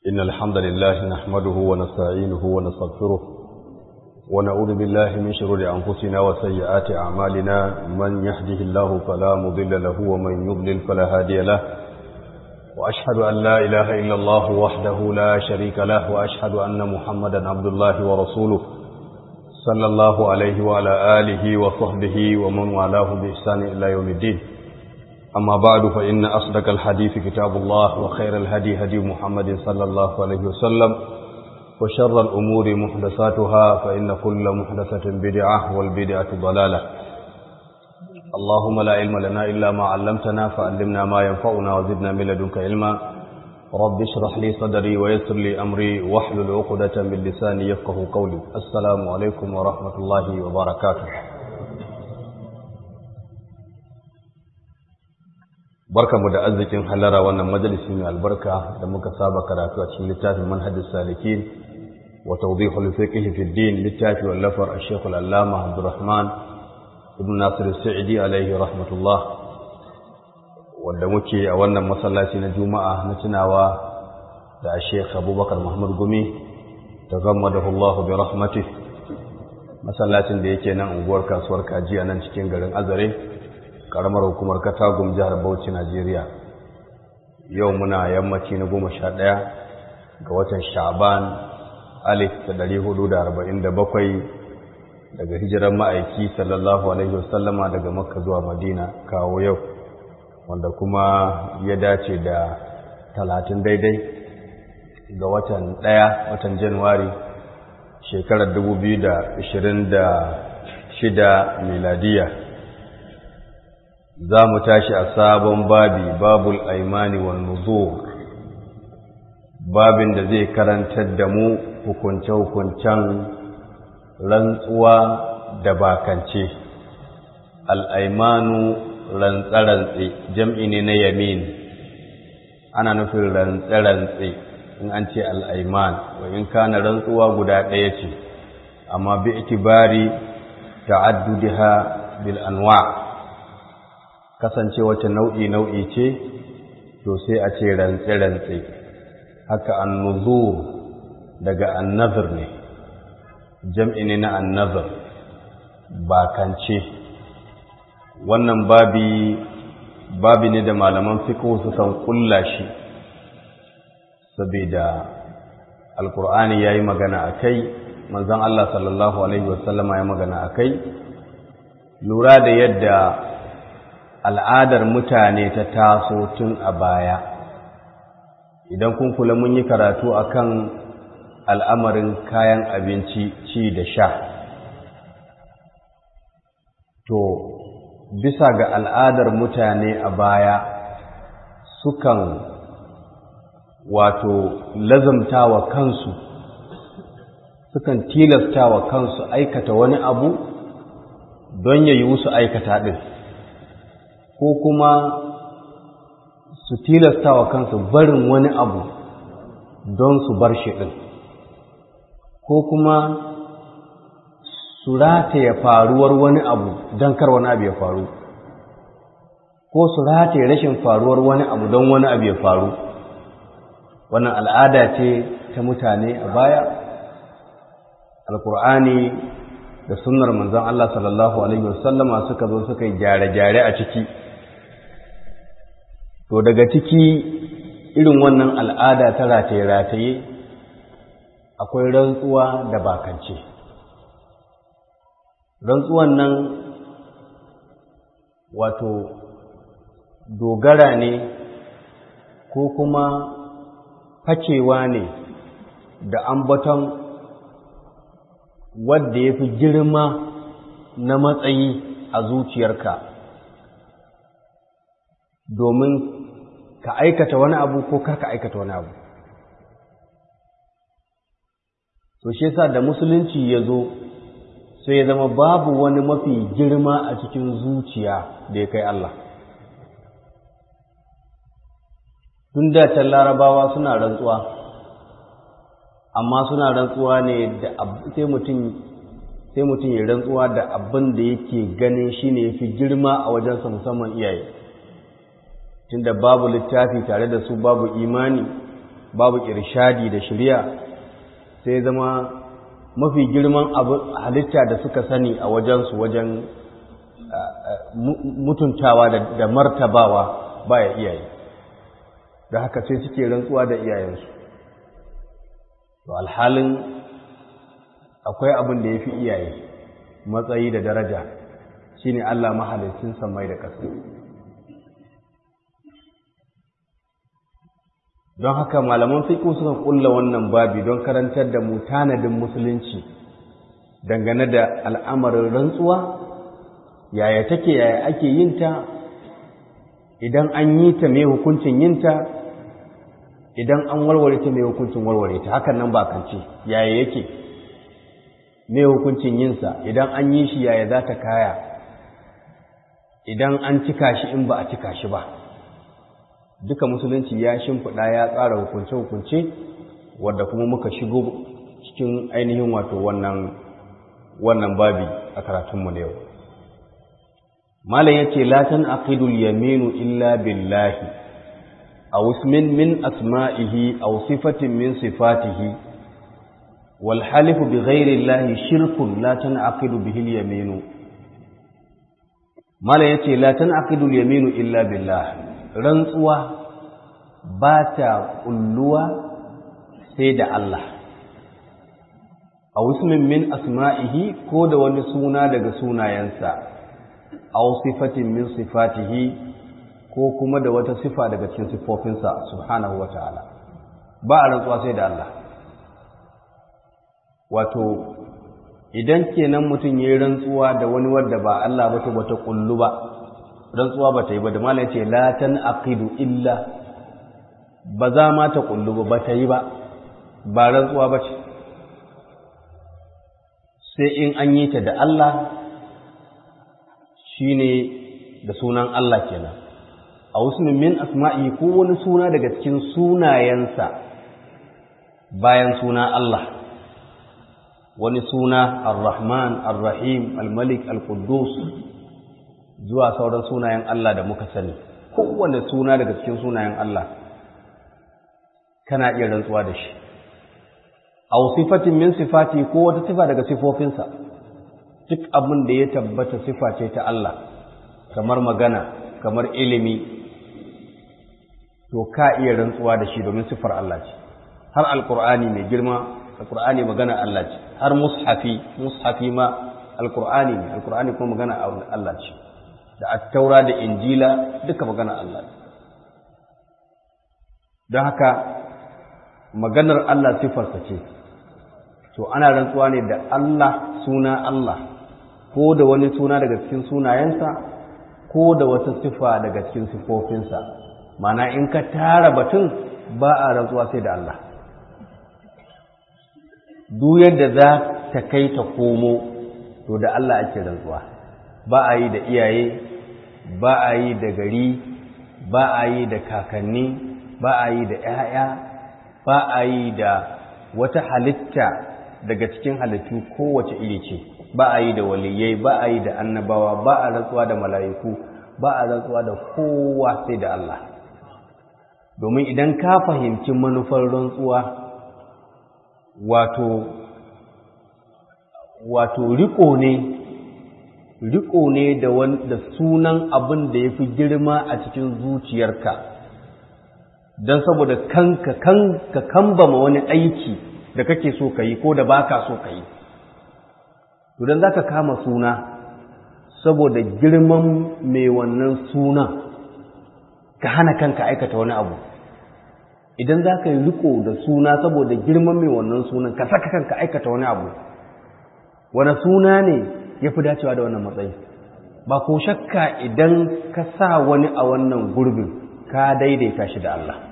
إن الحمد لله نحمده ونستعينه ونستغفره ونعوذ بالله من شرور أنفسنا وسيئات أعمالنا من يهده الله فلا مضل له ومن يضلل فلا هادي له وأشهد أن لا إله إلا الله وحده لا شريك له وأشهد أن محمدا عبد الله ورسوله صلى الله عليه وعلى آله وصحبه ومن والاه بإحسان إلى يوم الدين أما بعد فإن أصدق الحديث كتاب الله وخير الهدي هدي محمد صلى الله عليه وسلم وشر الأمور محدثاتها فإن كل محدثة بدعة والبدعة ضلالة اللهم لا علم لنا إلا ما علمتنا فعلمنا ما ينفعنا وزدنا من لدنك علما رب اشرح لي صدري ويسر لي أمري واحلل عقدة من لساني يفقه قولي السلام عليكم ورحمة الله وبركاته barkamu da arzikin halara wannan majalisi mai albarka da muka saba karatu a cikin littafin manhajis salikin wa tawdihul fiqh fi din littafi wallafar al-shaykh al-allama Abdurrahman ibn Nasir Sa'idi alaihi rahmatullah wanda muke a wannan masallaci na Juma'a na tunawa da Sheikh Abubakar Muhammad Gumi tazammadahu Allah bi rahmatih masallacin da yake nan unguwar kasuwar Kaji a nan cikin garin Azare karamar hukumar katagum jihar bauchi najeriya yau muna yammaci na goma sha ɗaya ga watan sha'ban alif da ɗari hudu da arba'in da bakwai daga hijirar ma'aiki sallallahu alaihi wasallama daga makka zuwa madina kawo yau wanda kuma ya dace da talatin daidai ga watan ɗaya watan januwari shekarar dubu biyu da ashirin da shida miladiyya za mu tashi a sabon babi babul aimani wal nuzur babin da zai karantar da mu hukunce-hukuncen rantsuwa da bakance al'aimanu rantse-rantse jam'i ne na yamin ana nufin rantse-rantse in an ce al'aiman wa in kana rantsuwa guda ɗaya ce amma bi itibari ta'addudiha bil anwa' kasance wata nau'i nau'i ce to sai a ce rantse-rantse haka annuzur daga annazir ne jam'i ne na annazir bakance wannan babi babi ne da malaman fiqh sukan kulla shi saboda alkur'ani yayi magana akai manzon Allah sallallahu alaihi wasallama ya magana akai lura da yadda al'adar mutane ta taso tun a baya idan kun kula mun yi karatu akan al'amarin kayan abinci ci da sha to bisa ga al'adar mutane a baya sukan wato lazamtawa kansu sukan tilastawa kansu aikata wani abu don ya yi su aikata ɗin ko kuma su tilasta wa kansu barin wani abu don su bar shi ɗin ko kuma su rataye faruwar wani abu don kar wani abu ya faru ko su rataye rashin faruwar wani abu don wani abu ya faru wannan al'ada ce ta mutane a baya alkur'ani da sunnar manzon Allah sallallahu alaihi wasallama suka zo suka yi gyare-gyare a ciki to daga ciki irin wannan al'ada ta rataye-rataye akwai rantsuwa da bakance rantsuwan nan wato dogara ne ko kuma facewa ne da ambaton wadda ya fi girma na matsayi a zuciyarka domin ka aikata wani abu ko kar ka aikata wani abu to shi yasa da musulunci ya zo sai ya zama babu wani mafi girma a cikin zuciya da ya kai Allah tun da can larabawa suna rantsuwa amma suna rantsuwa ne da sai mutum sai mutum ya rantsuwa da abin da yake ganin shine yafi girma a wajensa musamman iyaye tunda babu littafi tare da su babu imani babu irshadi da shari'a sai zama mafi girman abu halitta da suka sani a wajensu wajen mutuntawa da martabawa baya iyaye da haka sai suke rantsuwa da iyayensu to alhalin akwai abin da ya fi iyaye matsayi da daraja shine Allah mahalicin samai da ƙasa don haka malaman fiqh suka kulla wannan babi don karantar da mu tanadin musulunci dangane da al'amarin rantsuwa yaya take yaya ake yin ta idan an yi ta mai hukuncin yin ta idan an warware ta mai hukuncin warware ta hakan nan ba kance yaya yake mai hukuncin yinsa idan an yi shi yaya za ta kaya idan an cika shi in ba a cika shi ba duka musulunci ya shimfiɗa ya tsara hukunce-hukunce wadda kuma muka shigo cikin ainihin wato wannan wannan babi a karatunmu na yau malam yace la tan aqidul yaminu illa billahi aw ismin min asma'ihi aw sifatin min sifatihi wal halifu bi ghairi llahi shirkun la tan aqidu bihi al yaminu malam yace la tan aqidul yaminu illa billahi rantsuwa ba ta kulluwa sai da Allah a ismin min asma'ihi ko da wani suna daga sunayensa aw sifatin min sifatihi ko kuma da wata sifa daga cikin sifofinsa subhanahu wataala ba a rantsuwa sai da Allah wato idan kenan mutum yayi rantsuwa da wani wanda ba Allah ba to bata kullu ba rantsuwa ba ta yi ba da malai ce la tan aqidu illa ba za ma ta kullu ba ba ta yi ba ba rantsuwa ba ce sai in an yi ta da Allah shine da sunan Allah kenan a wasu min asma'i ko wani suna daga cikin sunayensa bayan suna Allah wani suna ar-Rahman ar-Rahim al-Malik al-Quddus zuwa sauran sunayen Allah da muka sani kowane suna daga cikin sunayen Allah kana iya rantsuwa da shi aw sifatin min sifati ko wata sifa daga sifofinsa duk abin da ya tabbata sifa ce ta Allah kamar magana kamar ilimi to ka iya rantsuwa da shi domin sifar Allah ce har alqur'ani mai girma alqur'ani magana Allah ce har mushafi mushafi ma alqur'ani ne alqur'ani kuma magana Allah ce da attaura da injila duka magana Allah ne don haka maganar Allah sifarsa ce to ana rantsuwa ne da Allah suna Allah ko da wani suna daga cikin sunayensa ko da wata sifa daga cikin sifofinsa mana in ka tara batun ba a rantsuwa sai da Allah duk yadda za ta kai ta komo to da Allah ake rantsuwa ba a yi da iyaye ba a yi da gari ba a yi da kakanni ba a yi da 'ya'ya ba a yi da wata halitta daga cikin halittu kowace iri ce ba a yi da waliyai ba a yi da annabawa ba a rantsuwa da mala'iku ba a rantsuwa da kowa sai da Allah domin idan ka fahimci manufar rantsuwa wato wato riko ne riko ne da da sunan abin da ya fi girma a cikin zuciyarka don saboda kanka kanka kambama wani aiki da kake so ka yi ko da baka so ka yi to don za ka kama suna saboda girman mai wannan sunan ka hana kanka aikata wani abu idan za ka yi riko da suna saboda girman mai wannan sunan ka saka kanka aikata wani abu wani suna ne ya fi dacewa da wannan matsayi ba ko shakka idan ka sa wani a wannan gurbin ka daidaita shi da Allah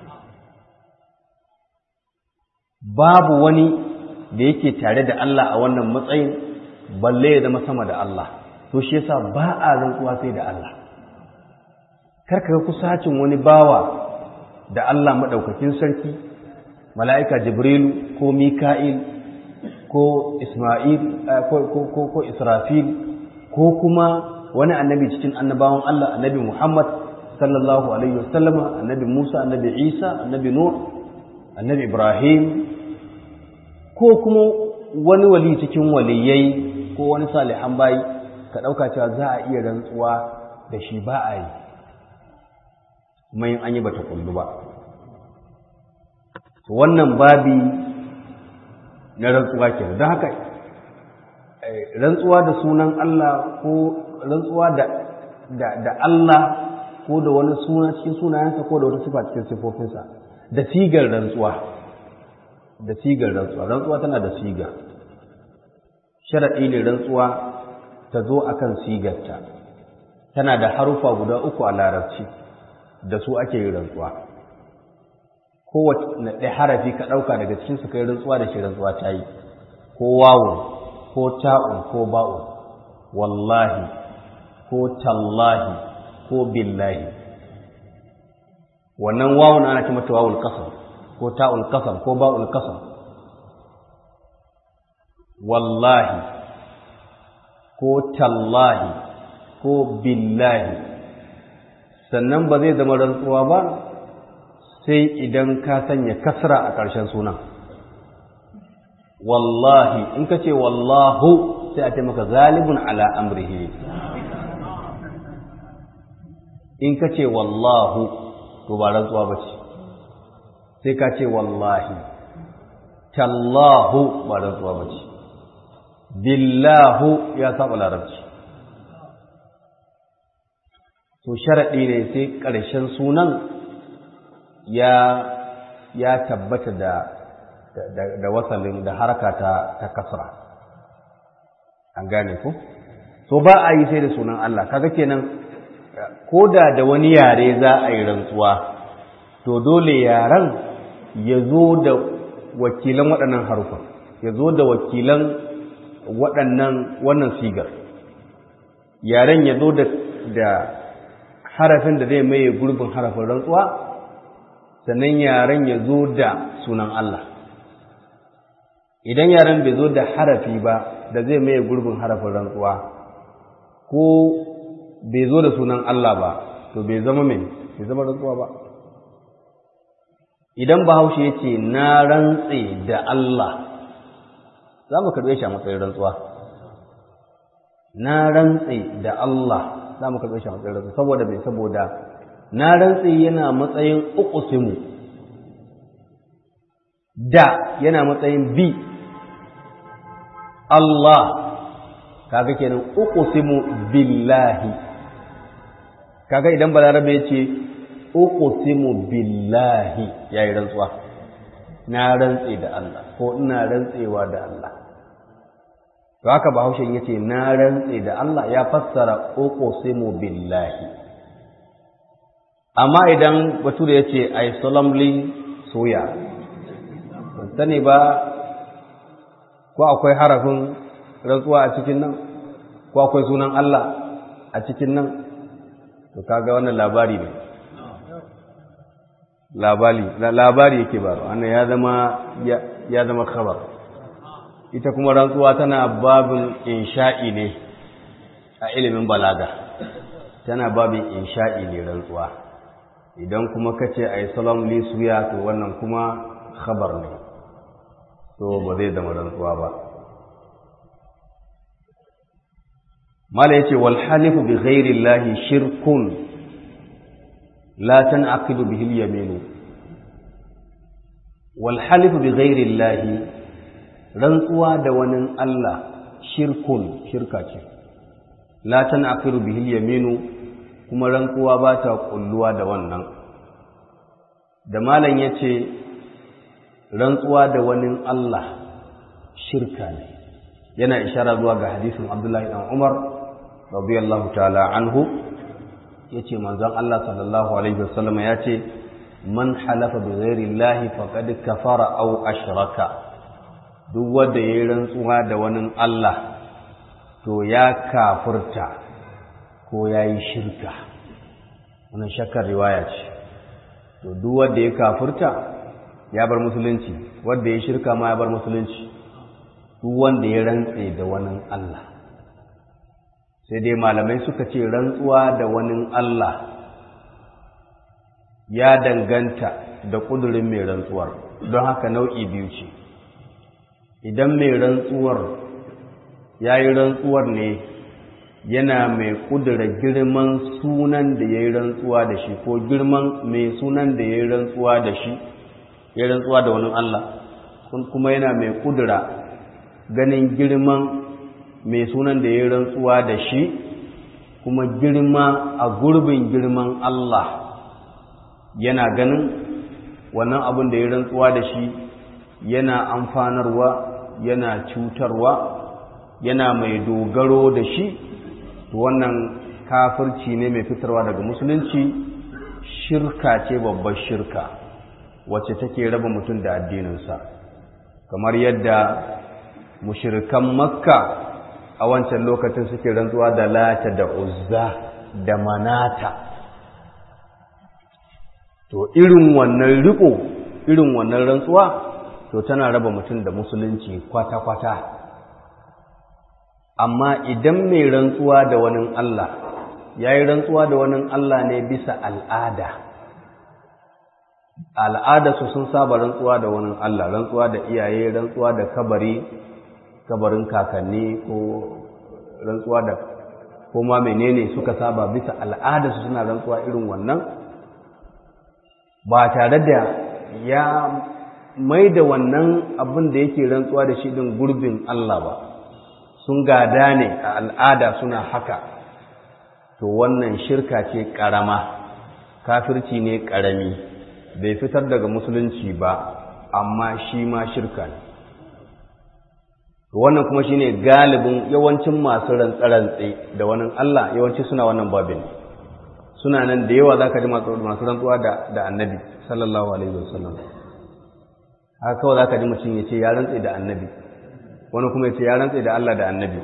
babu wani da yake tare da Allah a wannan matsayin balle ya zama sama da Allah to shi yasa ba a rantsuwa sai da Allah karka ga kusacin wani bawa da Allah madaukakin sarki mala'ika jibrilu ko mika'il ko isma'il ko ko ko israfil ko kuma wani annabi cikin annabawan Allah annabi Muhammad sallallahu alaihi wasallama annabi Musa annabi Isa annabi Nuh annabi ibrahim ko kuma wani wali cikin waliyai ko wani salihan bayi ka ɗauka cewa za a iya rantsuwa da shi ba a yi kuma yin an yi bata kullu ba wannan babi na rantsuwa ke don haka rantsuwa da sunan Allah ko rantsuwa da da Allah ko da wani suna cikin sunayensa ko da wata sifa cikin sifofinsa da sigar rantsuwa da sigar rantsuwa rantsuwa tana da siga sharaɗi ne rantsuwa ta zo akan sigarta tana da harufa guda uku a larabci da su ake yin rantsuwa kowace na ɗaya harafi ka ɗauka daga cikin su kai rantsuwa da shi rantsuwa ta yi ko wawun ko ta'un ko ba'un wallahi ko tallahi ko billahi wannan wawun ana ce mata wawul kasam ko ta'ul kasam ko ba'ul kasam wallahi ko tallahi ko billahi sannan ba zai zama rantsuwa ba sai idan ka sanya kasra a ƙarshen sunan wallahi in ka ce wallahu sai a ce maka galibun ala amrihi in ka ce wallahu to ba rantsuwa ba ce sai ka ce wallahi tallahu ba rantsuwa ba ce billahu ya saba larabci to sharaɗi ne sai ƙarshen sunan ya ya tabbata da da wasalin da haraka ta ta kasra an gane ku so ba a yi sai da sunan Allah kaga kenan ko da da wani yare za a yi rantsuwa to dole yaren ya zo da wakilan waɗannan harufan ya zo da wakilan waɗannan wannan sigar yaren ya zo da harafin da zai maye gurbin harafin rantsuwa sannan yaren ya zo da sunan Allah idan yaren bai zo da harafi ba da zai maye gurbin harafin rantsuwa ko bai zo da sunan Allah ba to bai zama mai bai zama rantsuwa ba idan bahaushe ya ce na rantse da Allah za mu karɓe shi a matsayin rantsuwa na rantse da Allah za mu karɓe shi a matsayin rantsuwa saboda bai saboda na rantse yana matsayin uqusimu da yana matsayin bi Allah kaga kenan uqsimu billahi kaga idan balarabe ya ce uqsimu billahi yayi rantsuwa na rantse da Allah ko ina rantsewa da Allah to haka bahaushen yace na rantse da Allah ya fassara uqsimu billahi amma idan bature yace i solemnly swear ban sani ba ko akwai harafin rantsuwa a cikin nan ko akwai sunan Allah a cikin nan to kaga wannan labari ne labari labari yake ba wannan ya zama ya zama khabar ita kuma rantsuwa tana babin insha'i ne a ilimin balaga tana babin insha'i ne rantsuwa idan kuma kace ai salam li suya to wannan kuma khabar ne to ba zai zama rantsuwa ba mala yace wal halifu bi ghairi llahi shirkun la tanqidu bihi al yamin wal halifu bi ghairi llahi rantsuwa da wani Allah shirkun shirka ce la tanqidu bihi al yamin kuma rantsuwa ba ta kulluwa da wannan da malam yace rantsuwa da wani Allah shirka ne yana ishara zuwa ga hadisin Abdullahi dan Umar radiyallahu ta'ala anhu yace manzon Allah sallallahu alaihi wasallam yace man halafa bi ghairi llahi faqad kafara aw ashraka duk wanda yayi rantsuwa da wani Allah to ya kafirta ko yayi shirka wannan shakkar riwaya ce to duk wanda ya kafirta ya bar musulunci wanda ya shirka ma ya bar musulunci duk wanda ya rantse da wani Allah sai dai malamai suka ce rantsuwa da wani Allah ya danganta da ƙudurin mai rantsuwar don haka nau'i biyu ce idan mai rantsuwar ya yi rantsuwar ne yana mai ƙudura girman sunan da ya yi rantsuwa da shi ko girman mai sunan da ya yi rantsuwa da shi ya yi rantsuwa da wani Allah kuma yana mai ƙudura ganin girman mai sunan da ya yi rantsuwa da shi kuma girma a gurbin girman Allah yana ganin wannan abin da ya rantsuwa da shi yana amfanarwa yana cutarwa yana mai dogaro da shi to wannan kafirci ne mai fitarwa daga musulunci shirka ce babbar shirka wacce take raba mutum da addininsa kamar yadda mushirikan makka a wancan lokacin suke rantsuwa da lata da uzza da manata to irin wannan riko irin wannan rantsuwa to tana raba mutum da musulunci kwata-kwata amma idan mai rantsuwa da wani Allah ya yi rantsuwa da wani Allah ne bisa al'ada al'ada su sun saba rantsuwa da wani Allah rantsuwa da iyaye rantsuwa da kabari kabarin kakanni ko rantsuwa da kuma menene suka saba bisa al'ada su suna rantsuwa irin wannan ba tare da ya mai da wannan abin da yake rantsuwa da shi din gurbin Allah ba sun gada ne a al'ada suna haka to wannan shirka ce ƙarama kafirci ne ƙarami bai fitar daga musulunci ba amma shi ma shirka ne wannan kuma shine galibin yawancin masu rantsarantse da wani Allah yawanci suna wannan babin suna nan da yawa zaka ji masu rantsuwa da da annabi sallallahu alaihi wasallam haka kawai zaka ji mutum ya ce ya rantse da annabi wani kuma ya ce ya rantse da Allah da annabi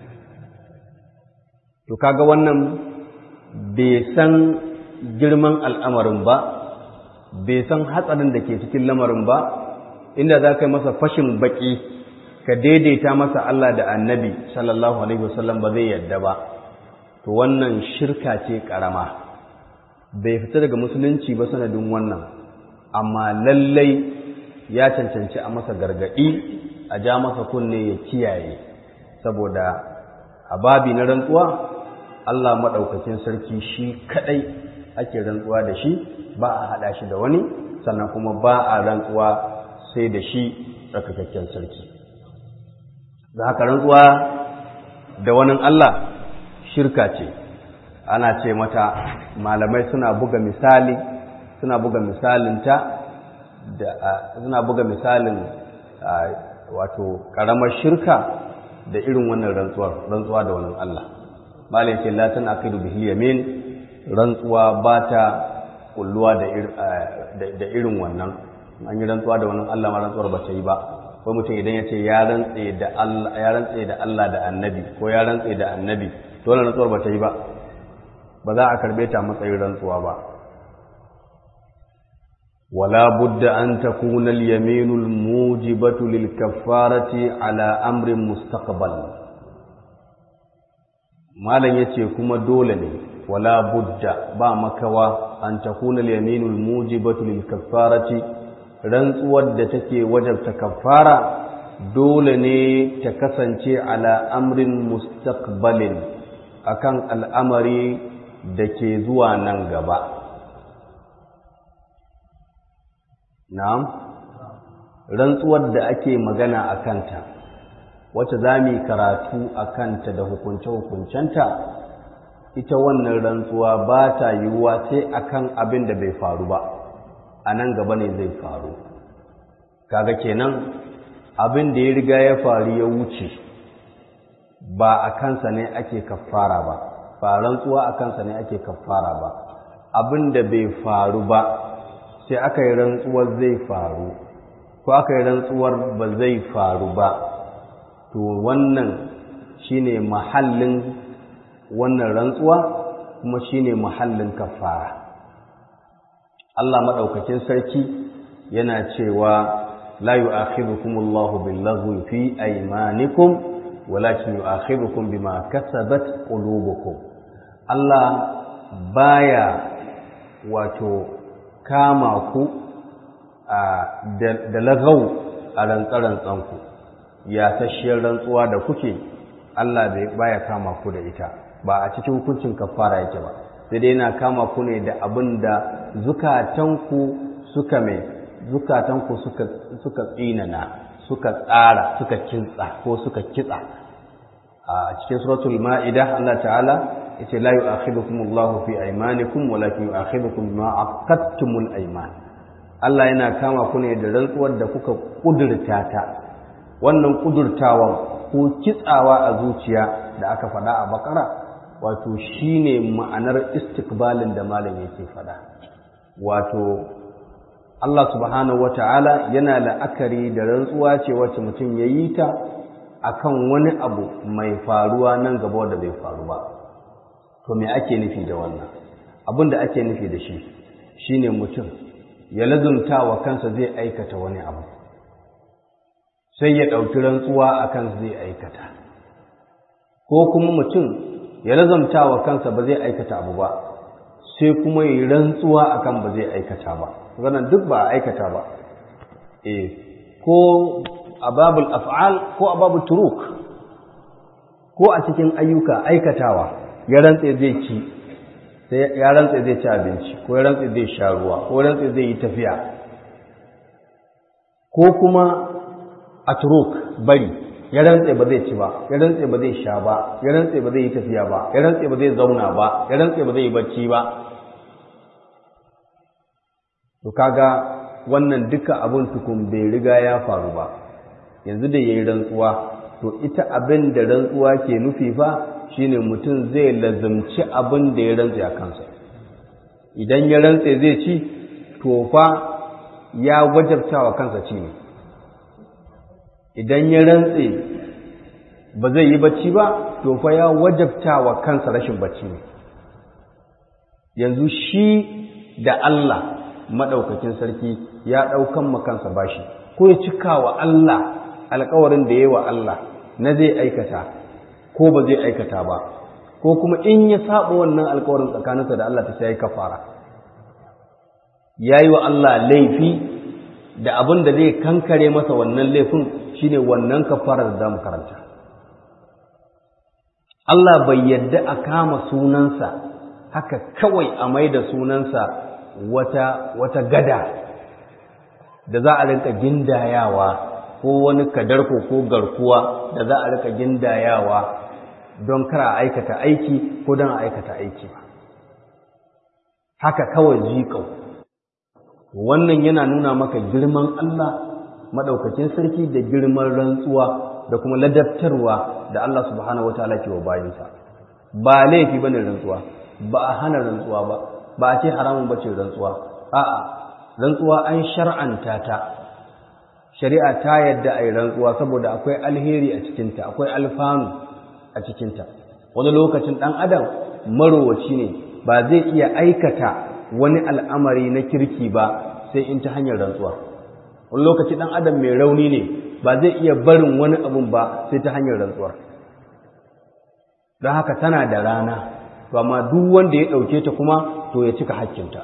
to kaga wannan bai san girman al'amarin ba bai san hatsarin da ke cikin lamarin ba inda za ka yi masa fashin baki ka daidaita masa Allah da annabi sallallahu alaihi wasallam ba zai yadda ba to wannan shirka ce karama bai fita daga musulunci ba sanadin wannan amma lallai ya cancanci a masa gargadi a ja masa kunne ya kiyaye saboda a babi na rantsuwa Allah maɗaukakin sarki shi kaɗai ake rantsuwa da shi ba a haɗa shi da wani sannan kuma ba a rantsuwa sai da shi tsarkakakken sarki da haka rantsuwa da wani Allah shirka ce ana ce mata malamai suna buga misali suna buga misalinta da suna buga misalin wato ƙaramar shirka da irin wannan rantsuwar rantsuwa da wani Allah malai ce la tan aqidu bihi yamin rantsuwa ba ta kulluwa da irin wannan an yi rantsuwa da wani Allah ma rantsuwar ba ta yi ba ko mutum idan ya ce ya rantse da Allah ya rantse da Allah da Annabi ko ya rantse da Annabi to wannan rantsuwar ba ta yi ba ba za a karbe ta matsayin rantsuwa ba ولا بد أن تكون اليمين الموجبة للكفارة على أمر مستقبل ما لن يتي كما دولني ولا بد با مكوا أن تكون اليمين الموجبة للكفارة rantsuwar da take wajabta kafara dole ne ta kasance ala amrin mustaqbalin akan al'amari da ke zuwa nan gaba Na'am, rantsuwar da ake magana a kanta, wacce za mu karatu a kanta da hukunce-hukuncenta, ita wannan rantsuwa ba ta yiwuwa sai akan abin da bai faru ba, a nan gaba ne zai faru. Kaga kenan abin da ya riga ya faru ya wuce, ba a kansa ne ake kafara ba, ba rantsuwa a kansa ne ake kafara ba, abin da bai faru ba. sai aka yi rantsuwar zai faru ko aka yi rantsuwar ba zai faru ba to wannan shine mahallin wannan rantsuwa kuma shine mahallin kafara Allah madaukakin sarki yana cewa la yu'akhidhukum Allahu bil-laghwi fi aymanikum walakin yu'akhidhukum bima kasabat qulubukum Allah baya wato kama ku da lagau a rantsarantsanku ya tashiyar rantsuwa da kuke Allah bai baya kama ku da ita ba a cikin hukuncin kafara yake ba sai dai yana kama ku ne da abin da zukatanku suka mai zukatanku suka suka tsinana suka tsara suka kintsa ko suka kitsa a cikin suratul ma'ida Allah ta'ala yace la yu'akhidukum Allahu fi aymanikum walakin yu'akhidukum bima aqadtumul ayman Allah yana kama ku ne da rantsuwar da kuka kudurta ta wannan kudurtawan ko kitsawa a zuciya da aka faɗa a bakara wato shine ma'anar istikbalin da malam yake faɗa wato Allah subhanahu wata'ala yana la'akari da rantsuwa ce wacce mutum ya yi ta akan wani abu mai faruwa nan gaba da bai faru ba to me ake nufi da wannan abin da ake nufi da shi shine mutum ya lazumta wa kansa zai aikata wani abu sai ya ɗauki rantsuwa a kansa zai aikata ko kuma mutum ya lazumta wa kansa ba zai aikata abu ba sai kuma yi rantsuwa akan ba zai aikata ba wannan duk ba a aikata ba eh ko a babul af'al ko a babul turuk ko a cikin ayyuka aikatawa ya rantse zai ci sai ya rantse zai ci abinci ko ya rantse zai sha ruwa ko ya rantse zai yi tafiya ko kuma a turuk bari ya rantse ba zai ci ba ya rantse ba zai sha ba ya rantse ba zai yi tafiya ba ya rantse ba zai zauna ba ya rantse ba zai yi bacci ba to kaga wannan duka abin tukun bai riga ya faru ba yanzu da yayi rantsuwa to ita abin da rantsuwa ke nufi fa shine mutum zai lazumci abin da ya rantse a kansa idan ya rantse zai ci to fa ya wajabta wa kansa ci ne idan ya rantse ba zai yi bacci ba to fa ya wajabta wa kansa rashin bacci ne yanzu shi da Allah maɗaukakin sarki ya ɗaukan makansa bashi ko ya cika wa Allah alkawarin da ya wa Allah na zai aikata ko ba zai aikata ba ko kuma in ya saba wannan alkawarin tsakaninsa da Allah ta sai kafara ya yi wa Allah laifi da abin da zai kankare masa wannan laifin shine wannan kafarar da za mu karanta Allah bai yadda a kama sunansa haka kawai a mai da sunansa wata, wata gada da za a rinka gindayawa ko wani kadarko ko garkuwa da za a rinka gindayawa don kara aikata aiki ko don a aikata aiki ba haka kawai jikau wannan yana nuna maka girman Allah maɗaukacin sarki da girman rantsuwa da kuma ladabtarwa da Allah subhanahu wataala ke wa bayinsa ba laifi bane rantsuwa ba a hana rantsuwa ba ba a ce haramun bace rantsuwa a'a rantsuwa an shar'anta ta shari'a ta yadda ai rantsuwa saboda akwai alheri a cikinta akwai alfanu a cikinta wani lokacin ɗan adam marowaci ne ba zai iya aikata wani al'amari na kirki ba sai in ta hanyar rantsuwa wani lokaci ɗan adam mai rauni ne ba zai iya barin wani abun ba sai ta hanyar rantsuwar don haka tana da rana to amma duk wanda ya ɗauke ta kuma to ya cika hakkinta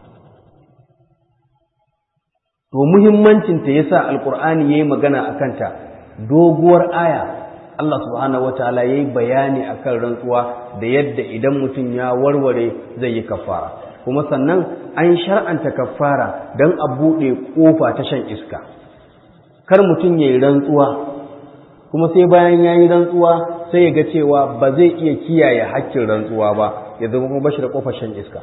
to muhimmancinta ya sa alƙur'ani ya yi magana a kanta doguwar aya Allah subhanahu wataala ya yi bayani a kan rantsuwa da yadda idan mutum ya warware zai yi kafara kuma sannan an shar'anta kafara don a buɗe ƙofa ta shan iska kar mutum ya yi rantsuwa kuma sai bayan ya yi rantsuwa sai ya ga cewa ba zai iya kiyaye hakkin rantsuwa ba ya zama kuma bashi da ƙofar shan iska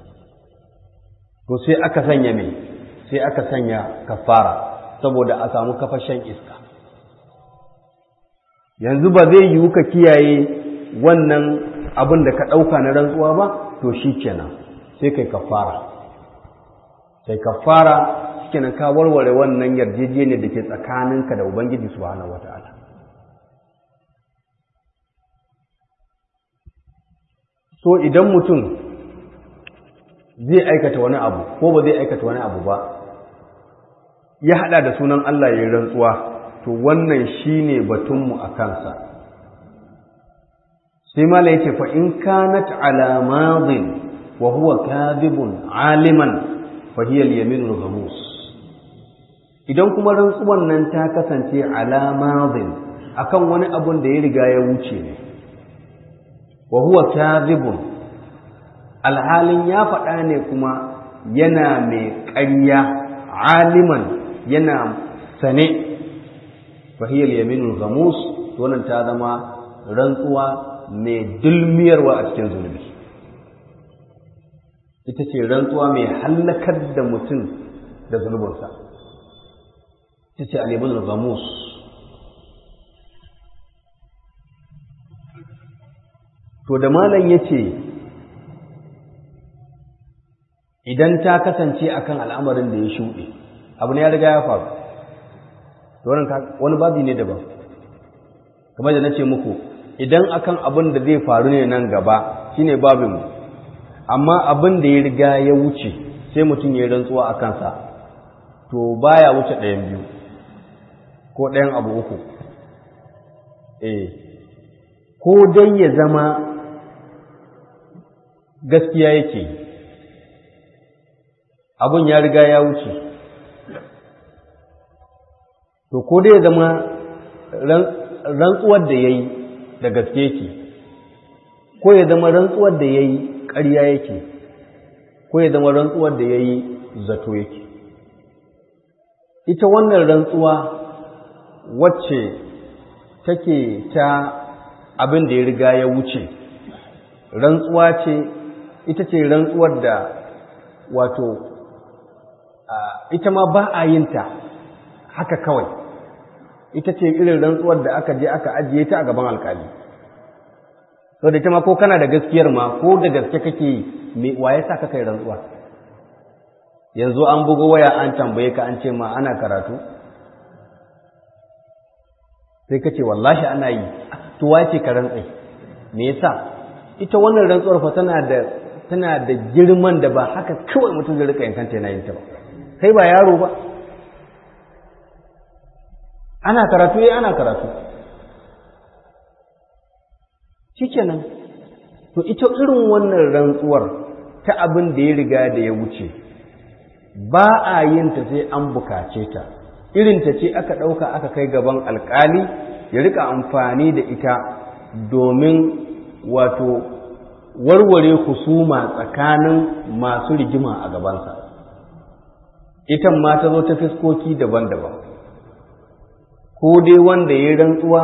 to sai aka sanya mai sai aka sanya kafara saboda a samu kafar shan iska yanzu ba zai yiwu ka kiyaye wannan abin da ka ɗauka na rantsuwa ba to shi kenan sai kai kafara sai kafara kenan ka warware wannan yarjejeniyar da ke tsakaninka da ubangiji subhanahu wata'ala so idan mutum zai aikata wani abu ko ba zai aikata wani abu ba ya hada da sunan Allah ya rantsuwa to wannan shine batunmu a kansa sai mala yace fa in kanat ala madin wa huwa kadhibun aliman fa hiya al-yamin al-ghamus idan kuma rantsuwan nan ta kasance alamadin akan wani abun da ya riga ya wuce ne wa huwa kadhibun alhalin ya faɗa ne kuma yana mai ƙarya aliman yana sane fahiyar yaminul ghamus wannan ta zama rantsuwa mai dulmiyarwa a cikin zunubi ita ce rantsuwa mai hallakar da mutum da zunubinsa ita ce alimin gamus to da malam ya ce idan ta kasance akan al'amarin da ya shuɗe abu ne ya riga ya faru wani babi ne daban kamar da na ce muku idan akan abin da zai faru ne nan gaba shine babinmu amma abin da ya riga ya wuce sai mutum ya rantsuwa a kansa to baya wuce ɗayan biyu ko ɗayan abu uku eh ko dai ya zama gaskiya yake abin ya riga ya wuce to ko dai ya zama rantsuwar da ya yi da gaske yake ko ya zama rantsuwar da ya yi ƙarya yake ko ya zama rantsuwar da ya yi zato yake ita wannan rantsuwa wacce take ta abin da ya riga ya wuce rantsuwa ce ita ce rantsuwar da wato ita ma ba a yin ta haka kawai ita ce irin rantsuwar da aka je aka ajiye ta a gaban alkali so da ita ma ko kana da gaskiyar ma ko da gaske kake me waye sa ka kai rantsuwa yanzu an bugo waya an tambaye ka an ce ma ana karatu sai ka ce wallahi ana yi to wace ka rantsai me yasa ita wannan rantsuwar fa tana da tana da girman da ba haka kawai mutum zai rika yankanta yana yin ta ba kai ba yaro ba ana karatu eh ana karatu shikenan to ita irin wannan rantsuwar ta abin da ya riga da ya wuce ba a yin ta sai an bukace ta irin ta ce aka ɗauka aka kai gaban alkali ya rika amfani da ita domin wato warware husuma tsakanin masu rigima a gabansa ita ma ta zo ta fiskoki daban-daban ko dai wanda ya rantsuwa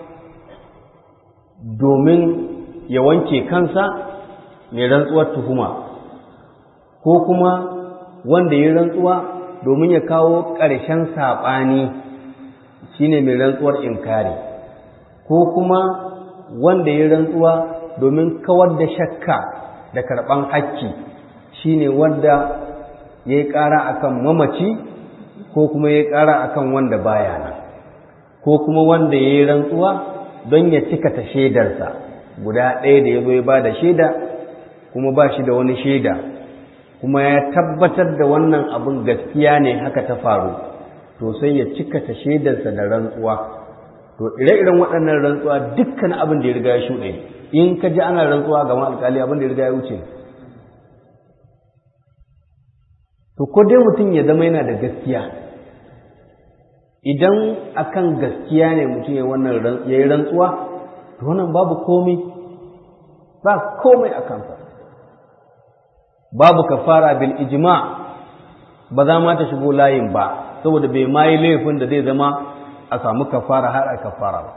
domin ya wanke kansa mai rantsuwar tuhuma ko kuma wanda ya rantsuwa domin ya kawo ƙarshen saɓani shine mai rantsuwar inkari ko kuma wanda ya rantsuwa domin kawar da shakka da karɓan hakki shine wanda ya yi ƙara akan mamaci ko kuma ya yi ƙara akan wanda baya nan ko kuma wanda ya yi rantsuwa don ya cika ta shaidarsa guda ɗaya da ya zo ya ba da shaida kuma ba shi da wani shaida kuma ya tabbatar da wannan abin gaskiya ne haka ta faru to sai ya cika ta shaidarsa da rantsuwa to ire-iren waɗannan rantsuwa dukkan abin da ya riga ya shuɗe in ka ji ana rantsuwa ga alƙali abin da ya riga ya wuce to ko dai mutum ya zama yana da gaskiya idan akan gaskiya ne mutum ya wannan ya yi rantsuwa to wannan babu komai ba komai a kansa babu kafara bil ijma ba za ma ta shigo layin ba saboda bai ma yi laifin da zai zama a samu kafara har a kafara ba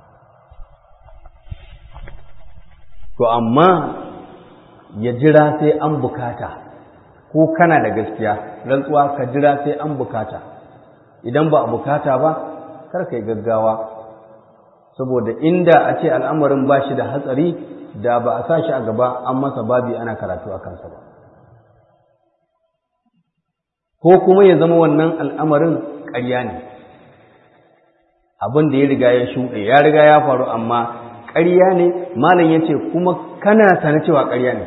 to amma ya jira sai an bukata ko kana da gaskiya rantsuwa ka jira sai an bukata idan ba a bukata ba kar ka yi gaggawa saboda inda a ce al'amarin ba shi da hatsari da ba a sa shi a gaba an masa babi ana karatu a kansa ba ko kuma ya zama wannan al'amarin ƙarya ne abin da ya riga ya shuɗe ya riga ya faru amma ƙarya ne malam ya ce kuma kana sane cewa ƙarya ne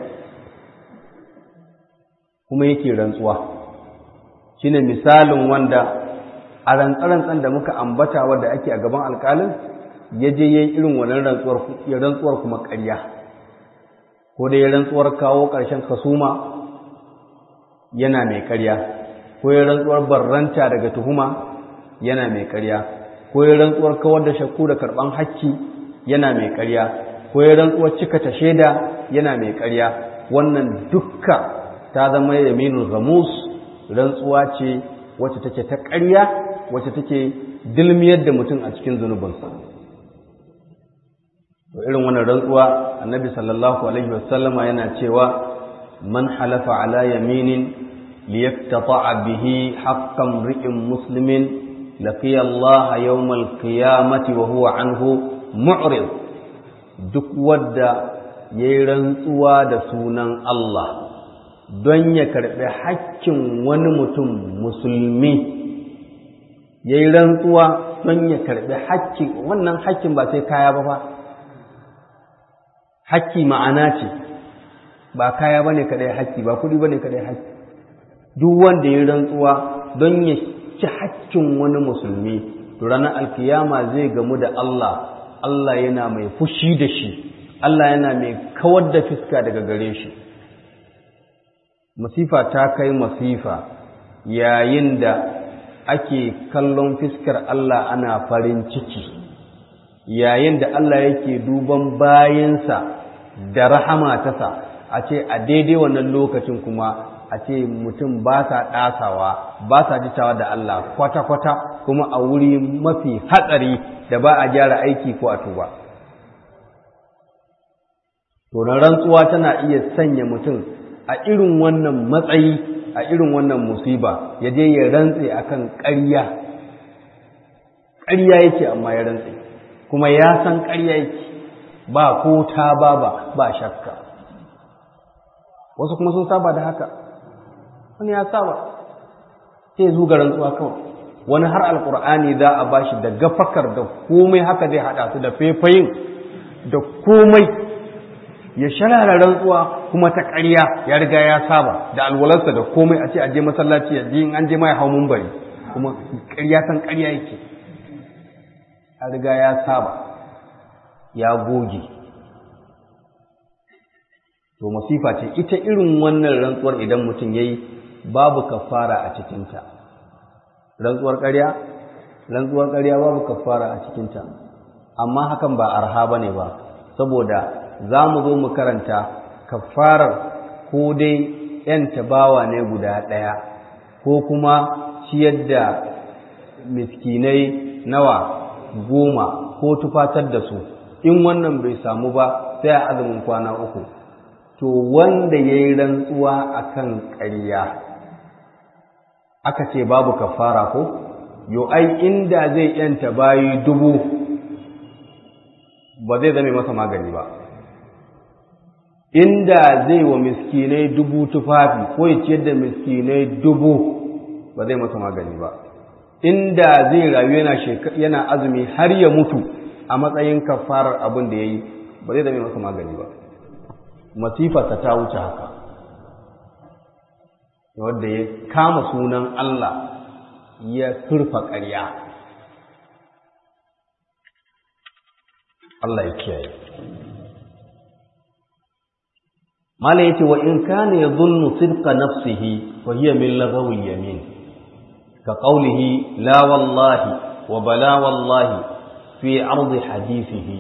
kuma yake rantsuwa shine misalin wanda a rantsarantsan da muka ambata wadda ake a gaban alƙalin ya je ya yi irin wannan rantsuwar kuma ƙarya ko da ya rantsuwar kawo ƙarshen kasuma yana mai ƙarya ko ya rantsuwar barranta daga tuhuma yana mai ƙarya ko ya rantsuwar kawar da shakku da karɓan hakki yana mai ƙarya ko ya rantsuwar cika ta shaida yana mai ƙarya wannan dukka ta zama yaminul gamus rantsuwa ce wacce take ta ƙarya wacce take dilmiyar da mutum a cikin zunubinsa to irin wannan rantsuwa annabi sallallahu alaihi wasallama yana cewa man halafa ala yaminin liyaktata'a bihi haqqan ri'in muslimin laqiya Allah yawmal qiyamati wa huwa anhu mu'rid duk wanda yayi rantsuwa da sunan Allah don ya karbi hakkin wani mutum musulmi yayi rantsuwa don ya karbi hakkin wannan hakkin ba sai kaya ba fa hakki ma'ana ce ba kaya bane kadai hakki ba kudi bane kadai hakki duk wanda ya rantsuwa don ya ci hakkin wani musulmi to ranar alkiyama zai gamu da Allah Allah yana mai fushi da shi Allah yana mai kawar da fiska daga gare shi masifa ta kai masifa yayin da ake kallon fiskar Allah ana farin ciki yayin da Allah yake duban bayansa da rahama tasa a ce a daidai wannan lokacin kuma a ce mutum ba sa ɗasawa ba sa jitawa da Allah kwata-kwata kuma a wuri mafi hatsari da ba a gyara aiki ko a tuba. To, na rantsuwa tana iya sanya mutum a irin wannan matsayi a irin wannan musiba ya je ya rantse akan ƙarya. Ƙarya yake amma ya rantse, kuma ya san ƙarya yake ba ko ta ba ba ba shakka. Wasu kuma sun saba da haka. wani ya saba sai zuga rantsuwa kawai wani har alkur'ani za a bashi da gafakar da komai haka zai hada su da fefayin da komai ya sharara rantsuwa kuma ta ƙarya ya riga ya saba da alwalarsa da komai a ce a je masallaci ya je in an je mai hau bari kuma ƙarya san ƙarya yake a riga ya saba ya goge to masifa ce ita irin wannan rantsuwar idan mutum ya yi babu kafara a cikinta rantsuwar ƙarya rantsuwar ƙarya babu kafara a cikinta amma hakan ba arha ba ne ba saboda za mu zo mu karanta kafarar ko dai ‘yan tabawa ne guda ɗaya ko kuma ciyar da miskinai nawa goma ko tufatar da su in wannan bai samu ba sai a azumin kwana uku to wanda ya yi rantsuwa a kan ƙarya aka ce babu kafara ko yo ai inda zai yanta bayi dubu ba zai zame masa magani ba inda zai wa miskinai dubu tufafi ko ya ciyar da miskinai dubu ba zai masa magani ba inda zai rayu yana yana azumi har ya mutu a matsayin kafarar abin da ya yi ba zai zame masa magani ba masifarsa ta wuce haka wadda ya kama sunan Allah ya surfa ƙarya Allah ya kiyaye mala yace wa in kana yadhunnu sidqa nafsihi fa hiya min laghawi yamin ka qawlihi la wallahi wa bala wallahi fi ardi hadithihi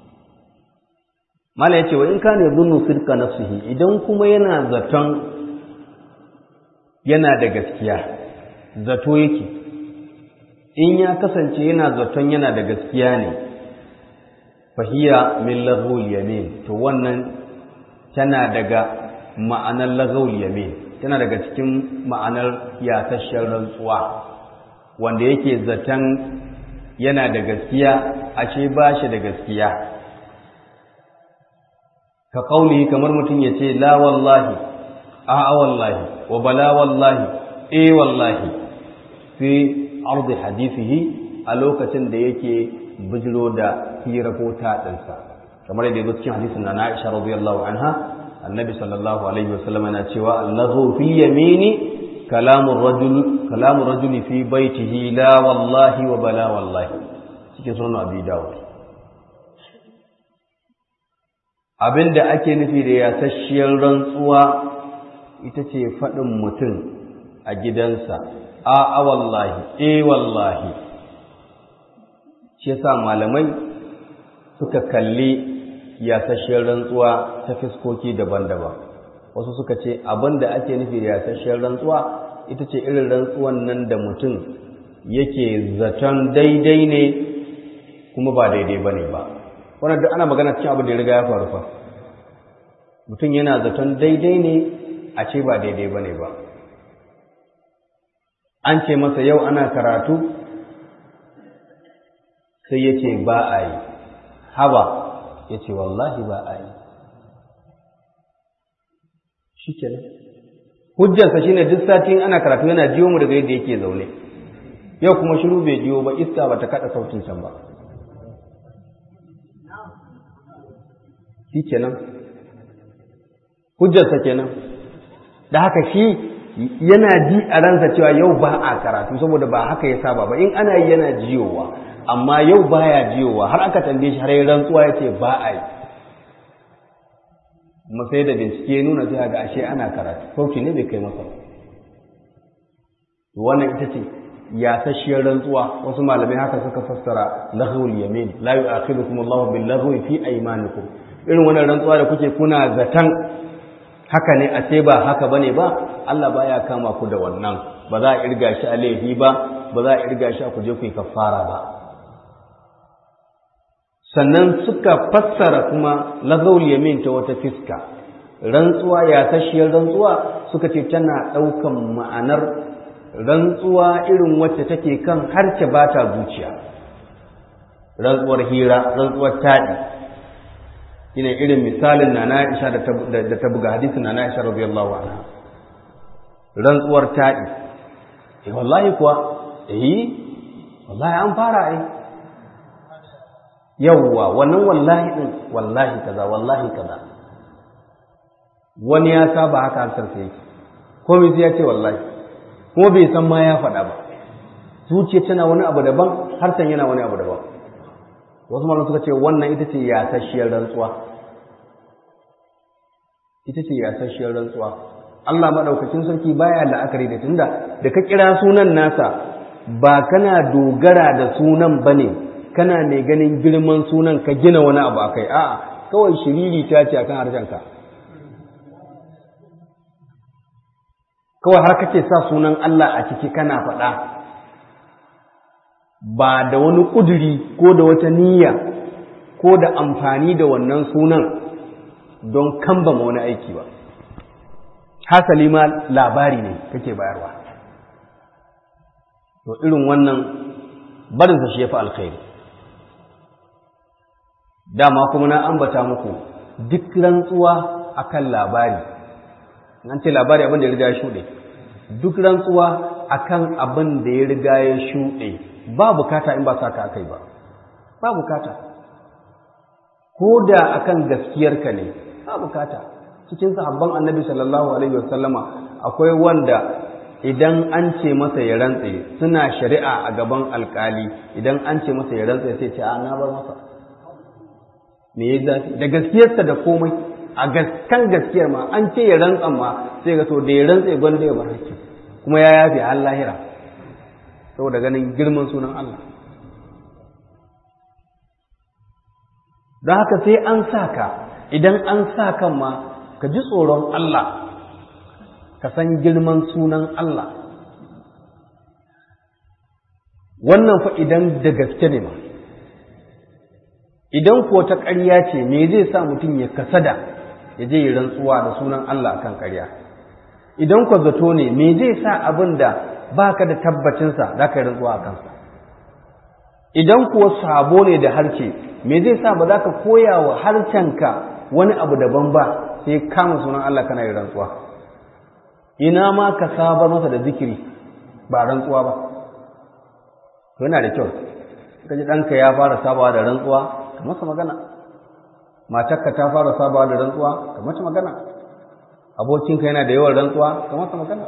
mala yace wa in kana yadhunnu sidqa nafsihi idan kuma yana zaton yana da gaskiya zato yake in ya kasance yana zaton yana da gaskiya ne fahiya min laghul yamin to wannan tana daga ma'anar laghul yamin tana daga cikin ma'anar yasashen rantsuwa wanda yake zaton yana da gaskiya ashe ba shi da gaskiya ka kauli kamar mutum ya ce la wallahi a'a wallahi wa bala wallahi eh wallahi fi ardi hadithihi a lokacin da yake bijiro da hira ko taɗinsa kamar yadda yazo cikin hadisin na Aisha radiyallahu anha annabi sallallahu alaihi wasallam yana cewa allahu fi yamini kalamu rajul kalamu rajuli fi baitihi la wallahi wa bala wallahi cikin sunan abi dawud abinda ake nufi da yasasshiyar rantsuwa ita ce faɗin mutum a gidansa a a wallahi eh wallahi shi yasa malamai suka kalli yasasshiyar rantsuwa ta fiskoki daban-daban wasu suka ce abin da ake nufi da yasasshiyar rantsuwa ita ce irin rantsuwan nan da mutum yake zaton daidai ne kuma ba daidai ba ne ba wannan duk ana magana cikin abin da ya riga ya faru fa mutum yana zaton daidai ne a ce ba daidai ba ne ba an ce masa yau ana karatu sai ya ce ba a yi haba ya ce wallahi ba a yi shi kenan hujjarsa shine duk satin ana karatu yana jiyo mu daga yadda yake zaune yau kuma shiru bai jiyo ba iska ba ta kada sautin can ba shi kenan hujjarsa kenan da haka shi yana ji a ransa cewa yau ba a karatu saboda ba haka ya saba ba in ana yi yana jiyowa amma yau baya jiyowa har aka tambaye shi har yi rantsuwa ya ce ba a yi kuma sai da bincike nuna sai ga ashe ana karatu sauki ne bai kai masa wannan ita ce yasasshiyar rantsuwa wasu malamai haka suka fassara lahul yamin la yu'akhidukum Allahu bil lahwi fi aymanikum irin wannan rantsuwa da kuke kuna zatan haka ne a ce ba haka bane ba Allah baya kama ku da wannan ba za a irga shi a laifi ba ba za a irga shi a kuje ku yi kafara ba sannan suka fassara kuma lagawul yamin ta wata fiska rantsuwa ya tashiyar rantsuwa suka ce tana ɗaukan ma'anar rantsuwa irin wacce take kan harce ba ta zuciya rantsuwar hira rantsuwar taɗi ina irin misalin na na'isha da ta buga hadisin na na'isha radiyallahu anha rantsuwar taɗi eh wallahi kuwa eh wallahi an fara ai yawwa wannan wallahi din wallahi kaza wallahi kaza wani ya saba haka harsar sai yake komai sai ya ce wallahi kuma bai san ma ya faɗa ba zuciya tana wani abu daban harshen yana wani abu daban wasu malam suka ce wannan ita ce yasasshiyar rantsuwa ita ce yasasshiyar rantsuwa Allah madaukakin sarki baya la'akari da tunda da ka kira sunan nasa ba kana dogara da sunan bane kana mai ganin girman sunan ka gina wani abu akai a'a kawai shiriri ta ce akan harshenka kawai har kake sa sunan Allah a ciki kana faɗa ba da wani ƙuduri ko da wata niyya ko da amfani da wannan sunan don kambama wani aiki ba hasali ma labari ne kake bayarwa to irin wannan barinsa shi ya fi alkhairi dama kuma na ambata muku duk rantsuwa akan labari an ce labari abin da ya riga ya shuɗe duk rantsuwa akan abin da ya riga ya shuɗe ba bukata in ba sa ka akai ba ba bukata ko da akan gaskiyarka ne ba bukata cikin sahabban annabi sallallahu alaihi wasallama akwai wanda idan an ce masa ya rantse suna shari'a a gaban alkali idan an ce masa ya rantse sai ce a na bar masa me ya zafi da gaskiyarsa da komai a gaskan gaskiyar ma an ce ya rantsan ma sai ga to da ya rantse gwanda ya bar hakki kuma ya yafe har lahira saboda ganin girman sunan Allah don haka sai an sa ka idan an sa kan ma ka ji tsoron Allah ka san girman sunan Allah wannan fa idan da gaske ne ma idan ko ta ƙarya ce me zai sa mutum ya kasada ya je yi rantsuwa da sunan Allah kan ƙarya idan ko zato ne me zai sa abin da baka da tabbacinsa za ka yi rantsuwa a kansa idan kuwa sabo ne da harce me zai sa ba za ka koya wa harcenka wani abu daban ba sai kama sunan Allah kana yi rantsuwa ina ma ka sabar masa da zikiri ba rantsuwa ba to yana da kyau ka ji ɗanka ya fara sabawa da rantsuwa ka masa magana matarka ta fara sabawa da rantsuwa ka masa magana abokinka yana da yawan rantsuwa ka masa magana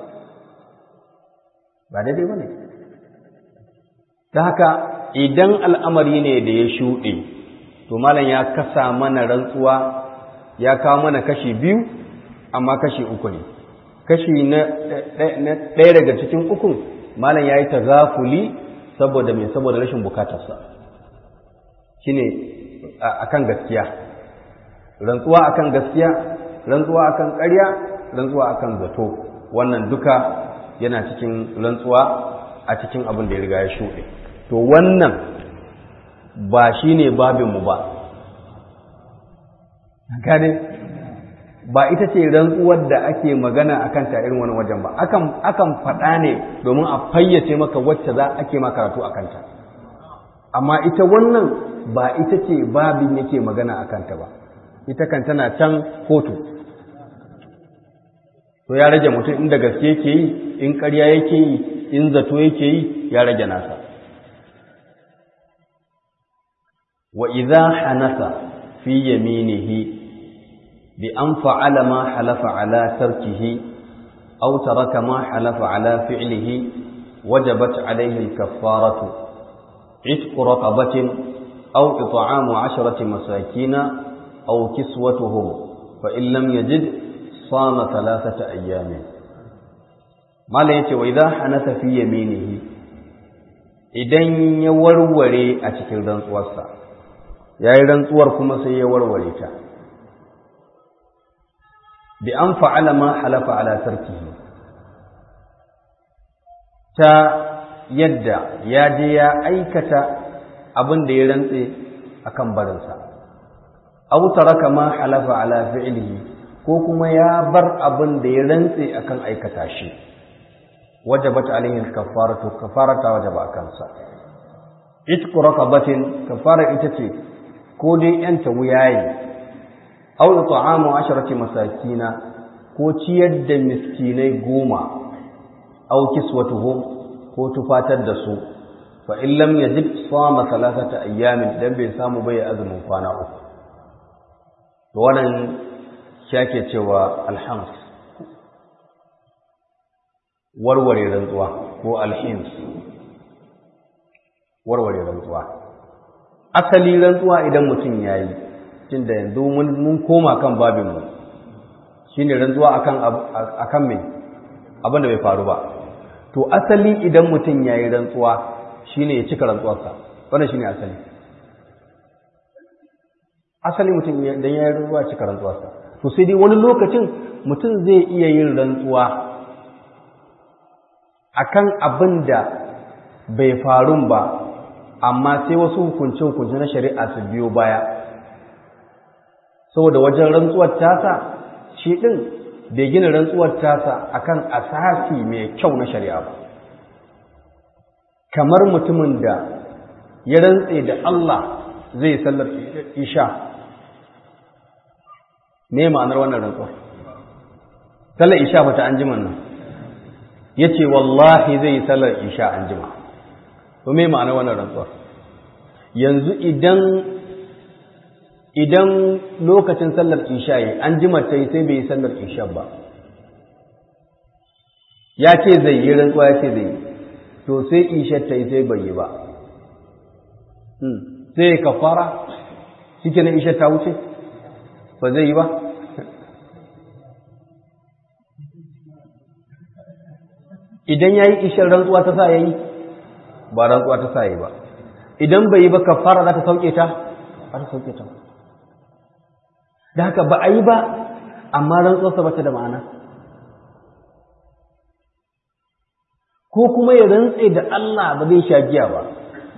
ba daidai ba ne ta haka idan al'amari ne da ya shuɗe to malam ya kasa mana rantsuwa ya kawo mana kashi biyu amma kashi uku ne kashi na ɗaya daga cikin ukun malam ya yi ta zafuli saboda mai saboda rashin bukatarsa shi ne a kan gaskiya rantsuwa a kan gaskiya rantsuwa a kan ƙarya rantsuwa a kan zato wannan duka yana cikin rantsuwa a cikin abin da ya riga ya shuɗe to wannan ba shi ne babinmu ba gane ba ita ce rantsuwar da ake magana a kanta irin wani wajen ba akan faɗa ne domin a fayyace maka wacce za ake ma karatu a kanta amma ita wannan ba ita ce babin yake magana a kanta ba ita kan tana can kotu to ya rage mutum inda gaske yake yi in ƙarya yake yi in zato yake yi ya rage nasa wa idza hanasa fi yaminihi بأن فعل ما حلف على تركه أو ترك ما حلف على فعله وجبت عليه الكفارة عتق رقبة أو إطعام عشرة مساكين أو كسوتهم فإن لم يجد صام ثلاثة أيام ما ليت وإذا حنث في يمينه idan ya warware a cikin rantsuwarsa ya yi rantsuwar kuma sai ya warware ta bi an fa'ala ma halafa ala tarkihi ta yadda ya je ya aikata abin da ya rantse akan barinsa aw taraka ma halafa ala fi'lihi ko kuma ya bar abin da ya rantse akan aikata shi wajabat alaihi kafaratu kafarata wajaba kansa itqu raqabatin kafara ita ce ko dai yanta wuyaye aw ta'amu asharati masakina ko ciyar da miskinai goma aw kiswatuhum ko tufatar da su fa in lam yajid sama salasata ayyamin dan bai samu bai azumin kwana uku to wannan shake cewa alhams warware rantsuwa ko alhims warware rantsuwa asali rantsuwa idan mutum yayi tun da yanzu mun koma kan babinmu shi ne rantsuwa a kan mai abinda bai faru ba to asali idan mutum ya yi rantsuwa shi ne ya cika rantsuwarsa wannan shi ne asali asali mutum idan ya yi rantsuwa cika rantsuwarsa to sai dai wani lokacin mutum zai iya yin rantsuwa a kan abin da bai faru ba amma sai wasu hukunce-hukunce na shari'a su biyo baya saboda wajen rantsuwar tasa shi ɗin bai gina rantsuwar tasa akan asasi mai kyau na shari'a ba kamar mutumin da ya rantse da Allah zai sallar isha me ma'anar wannan rantsuwar sallar isha bata an jima nan ya ce wallahi zai yi sallar isha an jima to me ma'anar wannan rantsuwar yanzu idan idan lokacin sallar isha yi an jima ta yi sai bai yi sallar isha ba ya ce zai yi rantsuwa ya ce zai yi to sai isha ta yi sai bai yi ba sai ka fara shi na isha ta wuce ba zai yi ba idan ya yi ishar rantsuwa ta sa ya yi ba rantsuwa ta sa ya yi ba idan bai yi ba ka fara za ta sauke ta ba ta sauke ta da haka ba a yi ba amma rantsuwarsa ba ta da ma'ana ko kuma ya rantse da Allah ba zai sha giya ba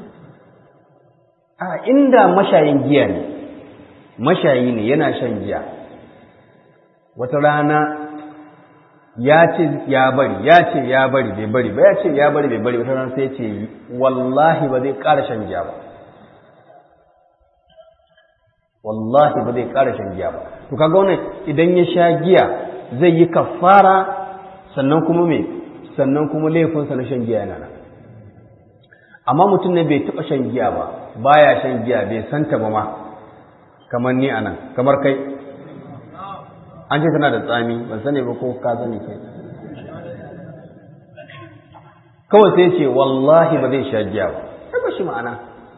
a inda mashayin giya ne mashayi ne yana shan giya wata rana ya ce ya bari ya ce ya bari bai bari ba ya ce ya bari bai bari wata rana sai ce wallahi ba zai ƙara shan giya ba wallahi ba zai ƙara shan giya ba to kaga wannan idan ya sha giya zai yi kafara sannan kuma me sannan kuma laifinsa na shan giya yana nan amma mutum ne bai taɓa shan giya ba baya shan giya bai santa ba ma kamar ni anan kamar kai an ce tana da tsami ban sani ba ko ka sani kai kawai sai ce wallahi ba zai sha giya ba sai ba shi ma'ana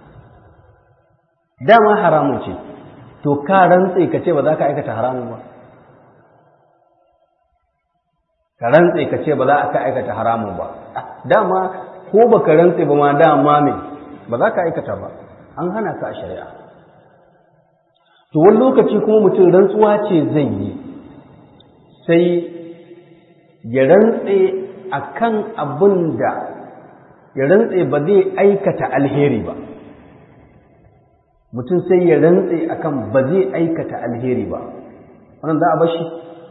dama haramun ce to ka rantse ka ce ba za ka aikata haramun ba ka rantse ka ce ba za ka aikata haramun ba dama ko ba ka rantse ba ma dama me ba za ka aikata ba an hana ka a shari'a to wani lokaci kuma mutum rantsuwa ce zai yi sai ya rantse a kan abin da ya rantse ba zai aikata alheri ba mutum sai ya rantse a kan ba zai aikata alheri ba wannan za a bashi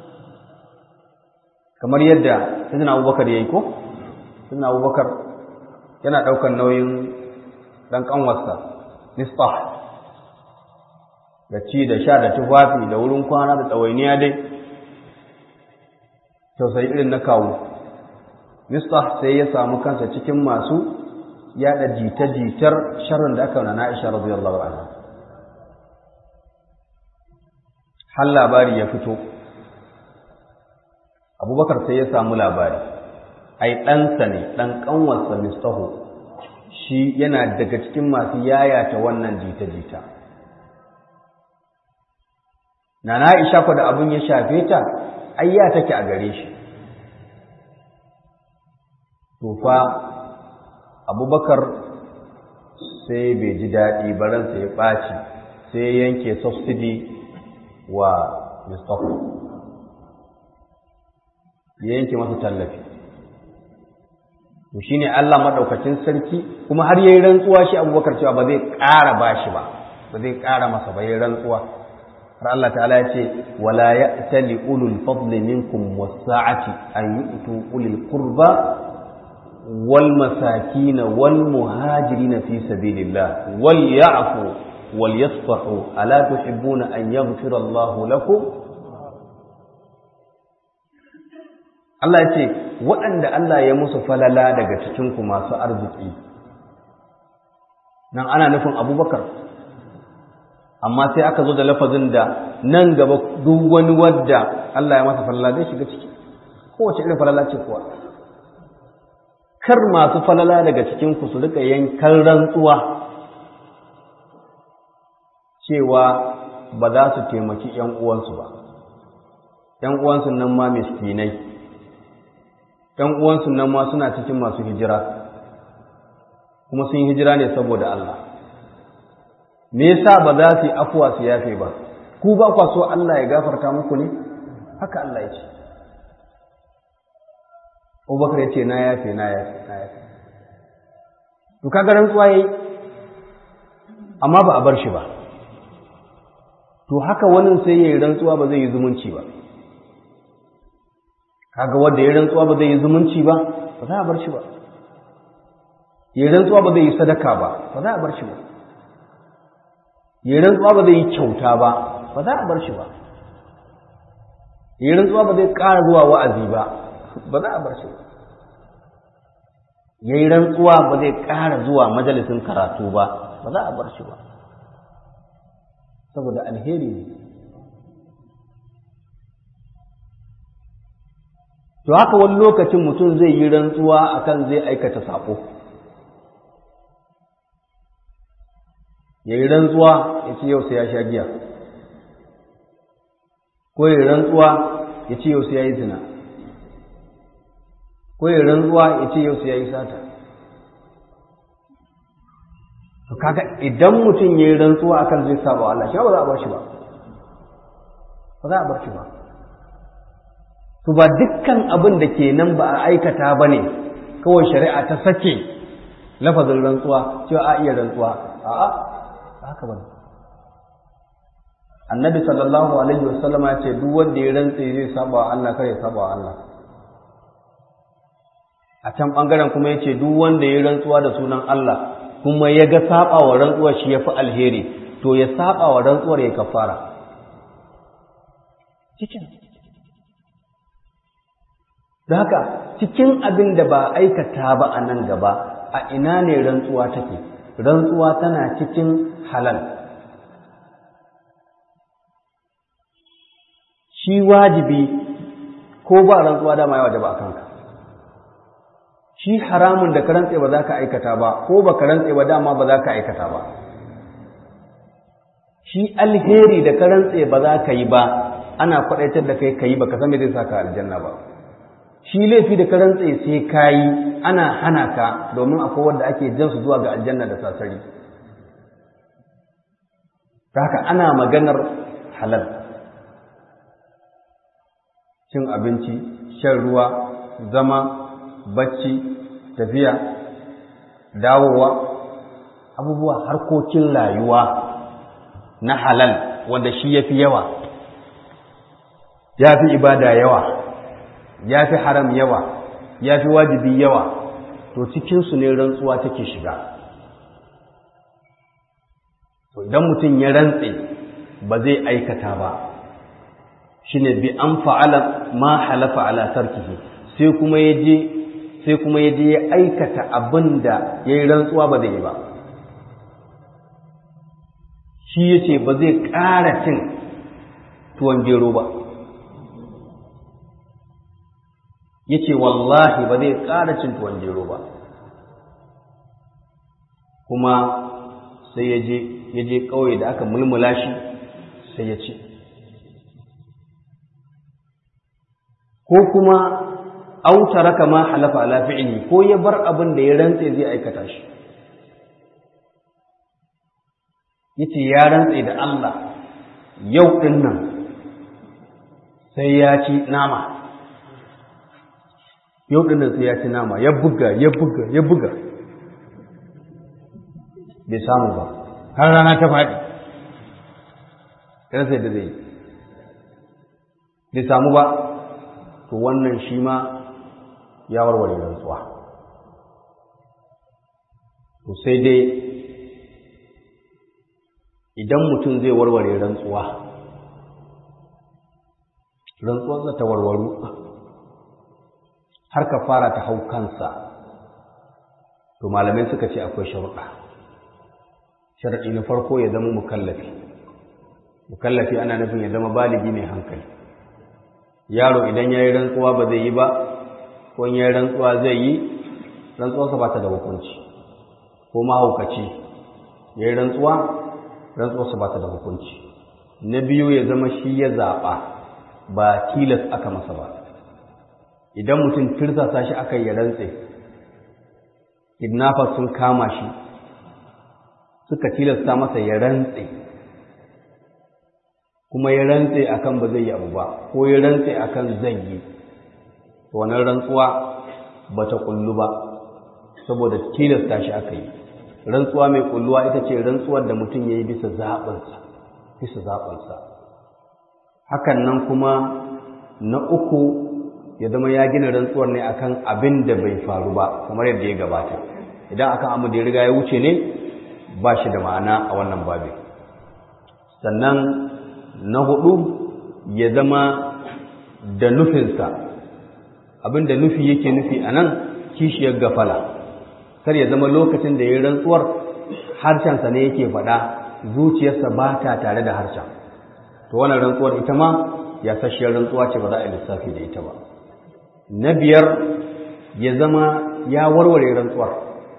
kamar yadda suna abubakar ya yi ko suna abubakar yana ɗaukar nauyin ɗan ƙanwarsa mistah da ci da sha da tufafi da wurin kwana da ɗawainiya dai tausayi irin na kawo mistah sai ya samu kansa cikin masu yada jita-jitar sharrin da aka na na'isha radiyallahu anha har labari ya fito abubakar sai ya samu labari ai ɗansa ne ɗan ƙanwarsa mistahu shi yana daga cikin masu yayata wannan jita-jita na na'isha ku da abin ya shafe ta ayya take a gare shi tufa abubakar sai bai ji daɗi baransa ya ɓaci sai yanke subsidi wa mustapha ya yanke masa tallafi to shine Allah madaukakin sarki kuma har yayi rantsuwa shi abubakar cewa ba zai ƙara bashi ba ba zai ƙara masa ba yayi rantsuwa har Allah ta'ala ya ce wala ya'tali ulul fadli minkum was-sa'ati an yu'tu ulil qurba wal masakin wal muhajirin fi sabilillah wal ya'fu wal yasfahu ala tuhibbuna an yaghfira Allah lakum Allah ya ce waɗanda Allah ya musu falala daga cikin ku masu arziki nan ana nufin Abubakar amma sai aka zo da lafazin da nan gaba duk wani wadda Allah ya masa falala zai shiga ciki kowace irin falala ce kuwa kar masu falala daga cikin ku su rika yankan rantsuwa cewa ba za su taimaki ƴan uwansu ba ƴan uwansu nan ma miskinai ƴan uwansu nan ma suna cikin masu hijira kuma sun hijira ne saboda Allah me yasa ba za su yi afuwa su yafe ba ku ba kwa so Allah ya gafarta muku ne haka Allah ya ce Abubakar ya ce na yafe na yafe na yafe to kaga rantsuwa yayi amma ba a bar shi ba to haka wani sai yayi rantsuwa ba zai yi zumunci ba kaga wanda yayi rantsuwa ba zai yi zumunci ba ba za a bar shi ba yayi rantsuwa ba zai yi sadaka ba ba za a bar shi ba yi rantsuwa ba zai yi kyauta ba ba za a bar shi ba yi rantsuwa ba zai ƙara zuwa wa'azi ba ba za a bar shi ba ya yi rantsuwa ba zai ƙara zuwa majalisin karatu ba ba za a bar shi ba saboda alheri ne to haka wani lokacin mutum zai yi rantsuwa akan zai aikata saƙo ya yi rantsuwa ya ce yau sai ya sha giya ko ya yi rantsuwa ya ce yau sai ya yi zina ko ya yi rantsuwa ya ce yau sai ya yi sata to kaga idan mutum ya yi rantsuwa akan zai saba Allah shi ba za a bar shi ba ba za a bar shi ba to ba dukkan abin da ke nan ba a aikata ba ne kawai shari'a ta sake lafazin rantsuwa cewa a iya rantsuwa a'a haka ba annabi sallallahu alaihi wasallama ya ce duk wanda ya rantse zai saba wa Allah kare saba wa Allah a can bangaren kuma ya ce duk wanda ya rantsuwa da sunan Allah kuma ya ga saba wa rantsuwar shi ya fi alheri to ya saba wa rantsuwar ya kafara cikin da haka cikin abin da ba aikata ba a nan gaba a ina ne rantsuwa take rantsuwa tana cikin halal shi wajibi ko ba rantsuwa dama ya wajaba a kanka shi haramun da ka rantse ba za ka aikata ba ko ba ka rantse ba dama ba za ka aikata ba shi alheri da ka rantse ba za ka yi ba ana kwadaitar da kai ka yi ba ka san me zai saka aljanna ba shi laifi da ka rantse sai ka yi ana hana ka domin akwai wanda ake jan su zuwa ga aljanna da sasari haka ana maganar halal cin abinci shan ruwa zama bacci tafiya dawowa abubuwa harkokin rayuwa na halal wanda shi ya fi yawa ya fi ibada yawa ya fi haram yawa ya fi wajibi yawa to cikinsu ne rantsuwa take shiga to idan mutum ya rantse ba zai aikata ba shine bi an fa'ala ma halafa ala tarkihi sai kuma ya je sai kuma ya je ya aikata abin da ya yi rantsuwa ba zai yi ba shi ya ce ba zai ƙara cin tuwon gero ba ya ce wallahi ba zai ƙara cin tuwon gero ba kuma sai ya je ya je ƙauye da aka mulmula shi sai ya ce ko kuma auta raka ma halafa ala fi'li ko ya bar abin da ya rantse zai aikata shi yace ya rantse da Allah yau din nan sai ya ci nama yau din nan sai ya ci nama ya buga ya buga ya buga bai samu ba har rana ta faɗi sai da zai bai samu ba to wannan shi ma ya warware rantsuwa to sai dai idan mutum zai warware rantsuwa rantsuwarsa ta warwaru har ka fara ta hau kansa to malamai suka ce akwai sharuɗa sharaɗi na farko ya zama mukallafi mukallafi ana nufin ya zama baligi mai hankali yaro idan ya yi rantsuwa ba zai yi ba ko ya yi rantsuwa zai yi rantsuwarsa ba ta da hukunci ko mahaukaci ya yi rantsuwa rantsuwarsa ba ta da hukunci na biyu ya zama shi ya zaɓa ba tilas aka masa ba idan mutum tirsasa shi aka yi rantse kidnappers sun kama shi suka tilasta masa ya rantse kuma ya rantse akan ba zai yi abu ba ko ya rantse akan zai yi wannan rantsuwa ba ta kullu ba saboda tilasta shi aka yi rantsuwa mai kulluwa ita ce rantsuwar da mutum ya yi bisa zaɓinsa bisa zaɓinsa hakan nan kuma na uku ya zama ya gina rantsuwar ne akan abin da bai faru ba kamar yadda ya gabata idan akan abu da ya riga ya wuce ne ba shi da ma'ana a wannan babi sannan na hudu ya zama da nufinsa abin da nufi yake nufi a nan kishiyar gafala kar ya zama lokacin da ya yi rantsuwar harshensa ne yake faɗa zuciyarsa ba ta tare da harshen to wannan rantsuwar ita ma ya sashiyar rantsuwa ce ba za a yi lissafi da ita ba na biyar ya zama ya warware rantsuwar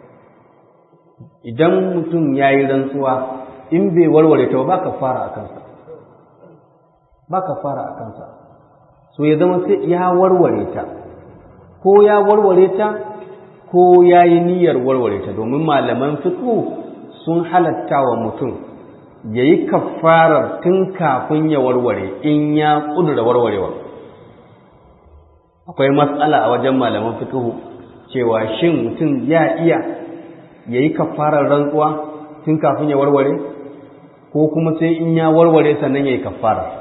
idan mutum ya yi rantsuwa in bai warware ta ba ka fara a kansa ba ka fara a kansa so ya zama sai ya warware ta ko ya warware ta ko ya yi niyyar warware ta domin malaman fiqh sun halatta wa mutum ya yi kafarar tun kafin ya warware in ya ƙudura warwarewa akwai matsala a wajen malaman fiqh cewa shin mutum ya iya ya yi kafarar rantsuwa tun kafin ya warware ko kuma sai in ya warware sannan ya yi kafarar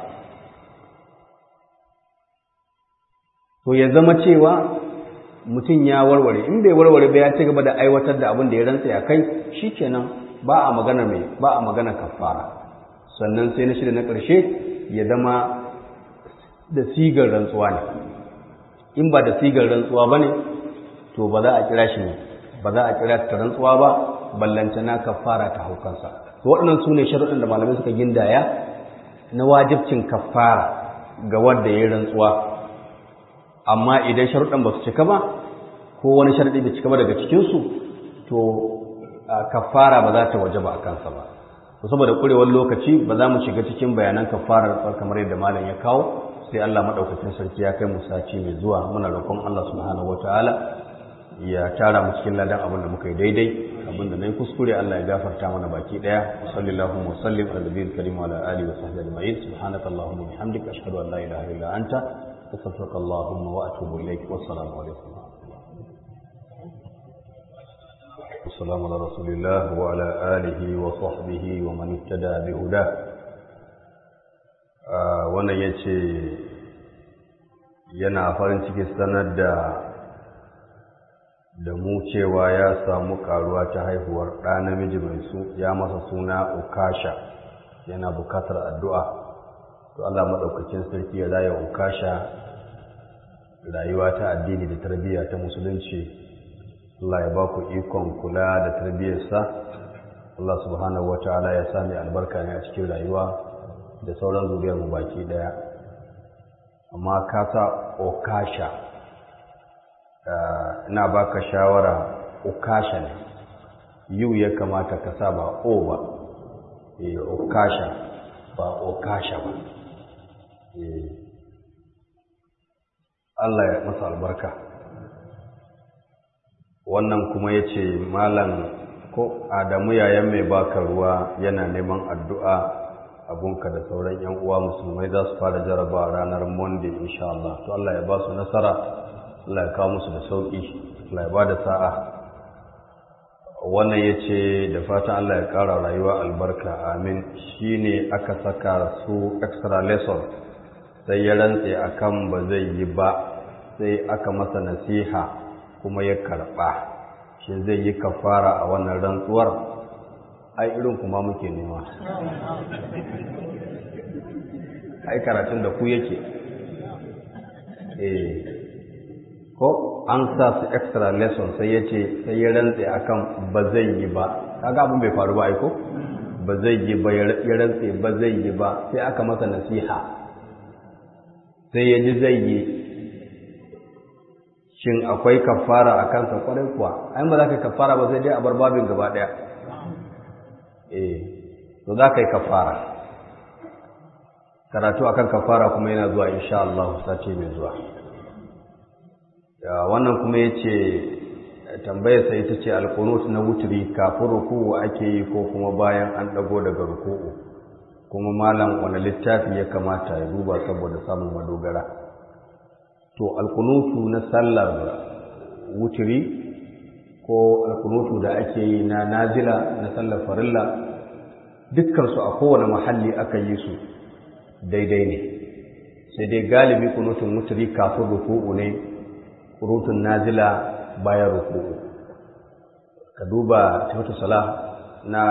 to ya zama cewa mutum ya warware in bai warware ba ya ci gaba da aiwatar da abin da ya rantsa ya kai shikenan ba a magana mai ba a magana kafara sannan sai na shida na ƙarshe ya zama da sigar rantsuwa ne in ba da sigar rantsuwa ba ne to ba za a kira shi ne ba za a kira ta rantsuwa ba ballantana kafara ta haukansa to waɗannan su ne sharuɗin da malamai suka gindaya na wajibcin kafara ga wanda ya yi rantsuwa amma idan sharuɗan ba su cika ba ko wani sharaɗi bai cika ba daga cikinsu to kafara ba za ta waje ba a kansa ba to saboda ƙurewar lokaci ba za mu shiga cikin bayanan kafarar kamar yadda malam ya kawo sai Allah madaukakin sarki ya kai mu sati mai zuwa muna roƙon Allah subhanahu wataala ya tara mu cikin ladan abin da muka yi daidai abin da nayi kuskure Allah ya gafarta mana baki daya sallallahu wa sallim ala nabiyil karim wa ala alihi wa sahbihi ajma'in subhanaka allahumma bihamdika ashhadu an la ilaha illa anta astaghfiruka allahumma wa atubu ilaik wassalamu alaikum والسلام على رسول الله وعلى آله وصحبه ومن اهتدى بهداه wannan ya ce yana farin ciki sanar da da mu cewa ya samu karuwa ta haihuwar ɗa namiji mai su ya masa suna ukasha yana bukatar addu'a to Allah maɗaukakin sarki ya raya ukasha rayuwa ta addini da tarbiyya ta musulunci Allah ya ba ku ikon kula da tarbiyyarsa Allah subhanahu wa ta'ala ya sami albarka ne a cikin rayuwa da sauran zuriyar mu baki daya amma ka sa okasha ina baka shawara okasha ne yu ya kamata ka sa ba o ba eh okasha ba okasha ba eh Allah ya masa albarka wannan kuma ya ce malam ko adamu yayan mai baka ruwa yana neman addu'a abunka da sauran yan uwa musulmai za su fara jaraba ranar monday insha Allah to Allah ya ba su nasara Allah ya kawo musu da sauki Allah ya ba da sa'a wannan ya ce da fatan Allah ya ƙara rayuwa albarka amin shi ne aka saka su extra lesson sai ya rantse akan ba zai yi ba sai aka masa nasiha kuma ya karɓa shi zai yi kafara a wannan rantsuwar ai irin kuma muke nema ai karatun da ku yake eh ko an sa su extra lesson sai ya ce sai ya rantse akan ba zai yi ba kaga abin bai faru ba ai ko ba zai yi ba ya rantse ba zai yi ba sai aka masa nasiha sai ya ji zai yi shin akwai kafara a kansa kwarai kuwa ai ba za ka yi kafara ba sai dai a bar babin gaba ɗaya eh to za ka yi kafara karatu akan kafara kuma yana zuwa insha Allah sati mai zuwa wannan kuma ya ce tambayarsa ita ce alkunut na wuturi kafin ruku'u ake yi ko kuma bayan an ɗago daga ruku'u kuma malam wani littafi ya kamata ya duba saboda samun madogara to alkunutu na sallar wuturi ko alkunutu da ake yi na nazila na sallar farilla dukkansu a kowane mahalli aka yi su daidai ne sai dai galibi kunutun wuturi kafin ruku'u ne kunutun nazila bayan ruku'u ka duba tafatu sala na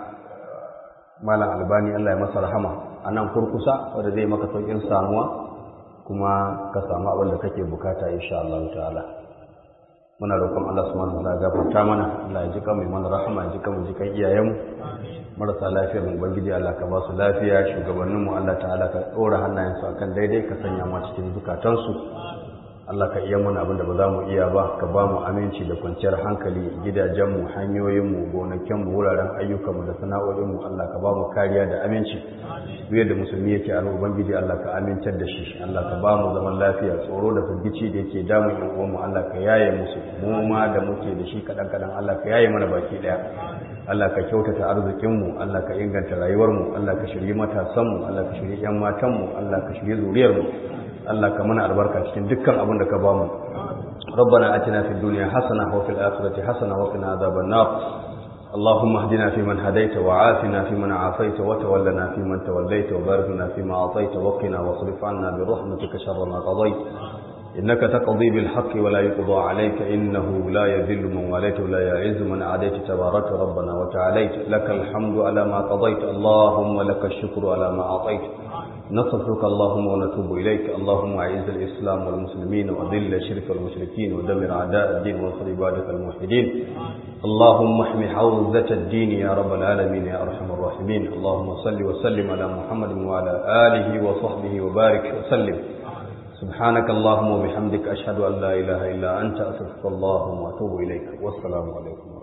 malam albani Allah ya masa rahama a nan kurkusa wanda zai maka saukin samuwa kuma ka samu abin da kake bukata insha Allah ta'ala muna roƙon Allah subhanahu wa ta'ala gafarta mana Allah ya ji kan mai mana rahama ya ji kan ji kan iyayenmu marasa lafiyar mu ubangiji Allah ka ba su lafiya shugabannin mu Allah ta'ala ka dora hannayensu akan daidai ka sanya mu cikin zukatansu Allah ka iya mana abin da ba za mu iya ba ka ba mu aminci da kwanciyar hankali gidajenmu hanyoyinmu gonakinmu wuraren ayyukanmu da sana'o'inmu Allah ka ba mu kariya da aminci duk yadda musulmi yake a ubangiji Allah ka amintar da shi Allah ka ba mu zaman lafiya tsoro da firgici da yake damun yan uwanmu Allah ka yaye musu mu ma da muke da shi kadan kadan Allah ka yaye mana baki daya Allah ka kyautata arzikinmu Allah ka inganta rayuwarmu Allah ka shirye matasanmu Allah ka shirye yan matanmu Allah ka shirye zuriyarmu Allah ka mana albarka cikin dukkan abin da ka ba mu ربنا اتنا في الدنيا حسنه وفي الاخره حسنه وقنا عذاب النار اللهم اهدنا فيمن هديت وعافنا فيمن عافيت وتولنا فيمن توليت وبارك لنا فيما اعطيت وقنا واصرف عنا برحمتك شر ما قضيت إنك تقضي بالحق ولا يقضى عليك إنه لا يذل من واليت ولا يعز من عاديت تبارك ربنا وتعاليت لك الحمد على ما قضيت اللهم لك الشكر على ما أعطيت نصرك اللهم ونتوب إليك اللهم أعز الإسلام والمسلمين وأذل الشرك والمشركين ودمر أعداء الدين وانصر عبادك الموحدين اللهم احمي حوزة الدين يا رب العالمين يا أرحم الراحمين اللهم صل وسلم على محمد وعلى آله وصحبه وبارك وسلم سبحانك اللهم وبحمدك أشهد أن لا إله إلا أنت أستغفرك اللهم وأتوب إليك والسلام عليكم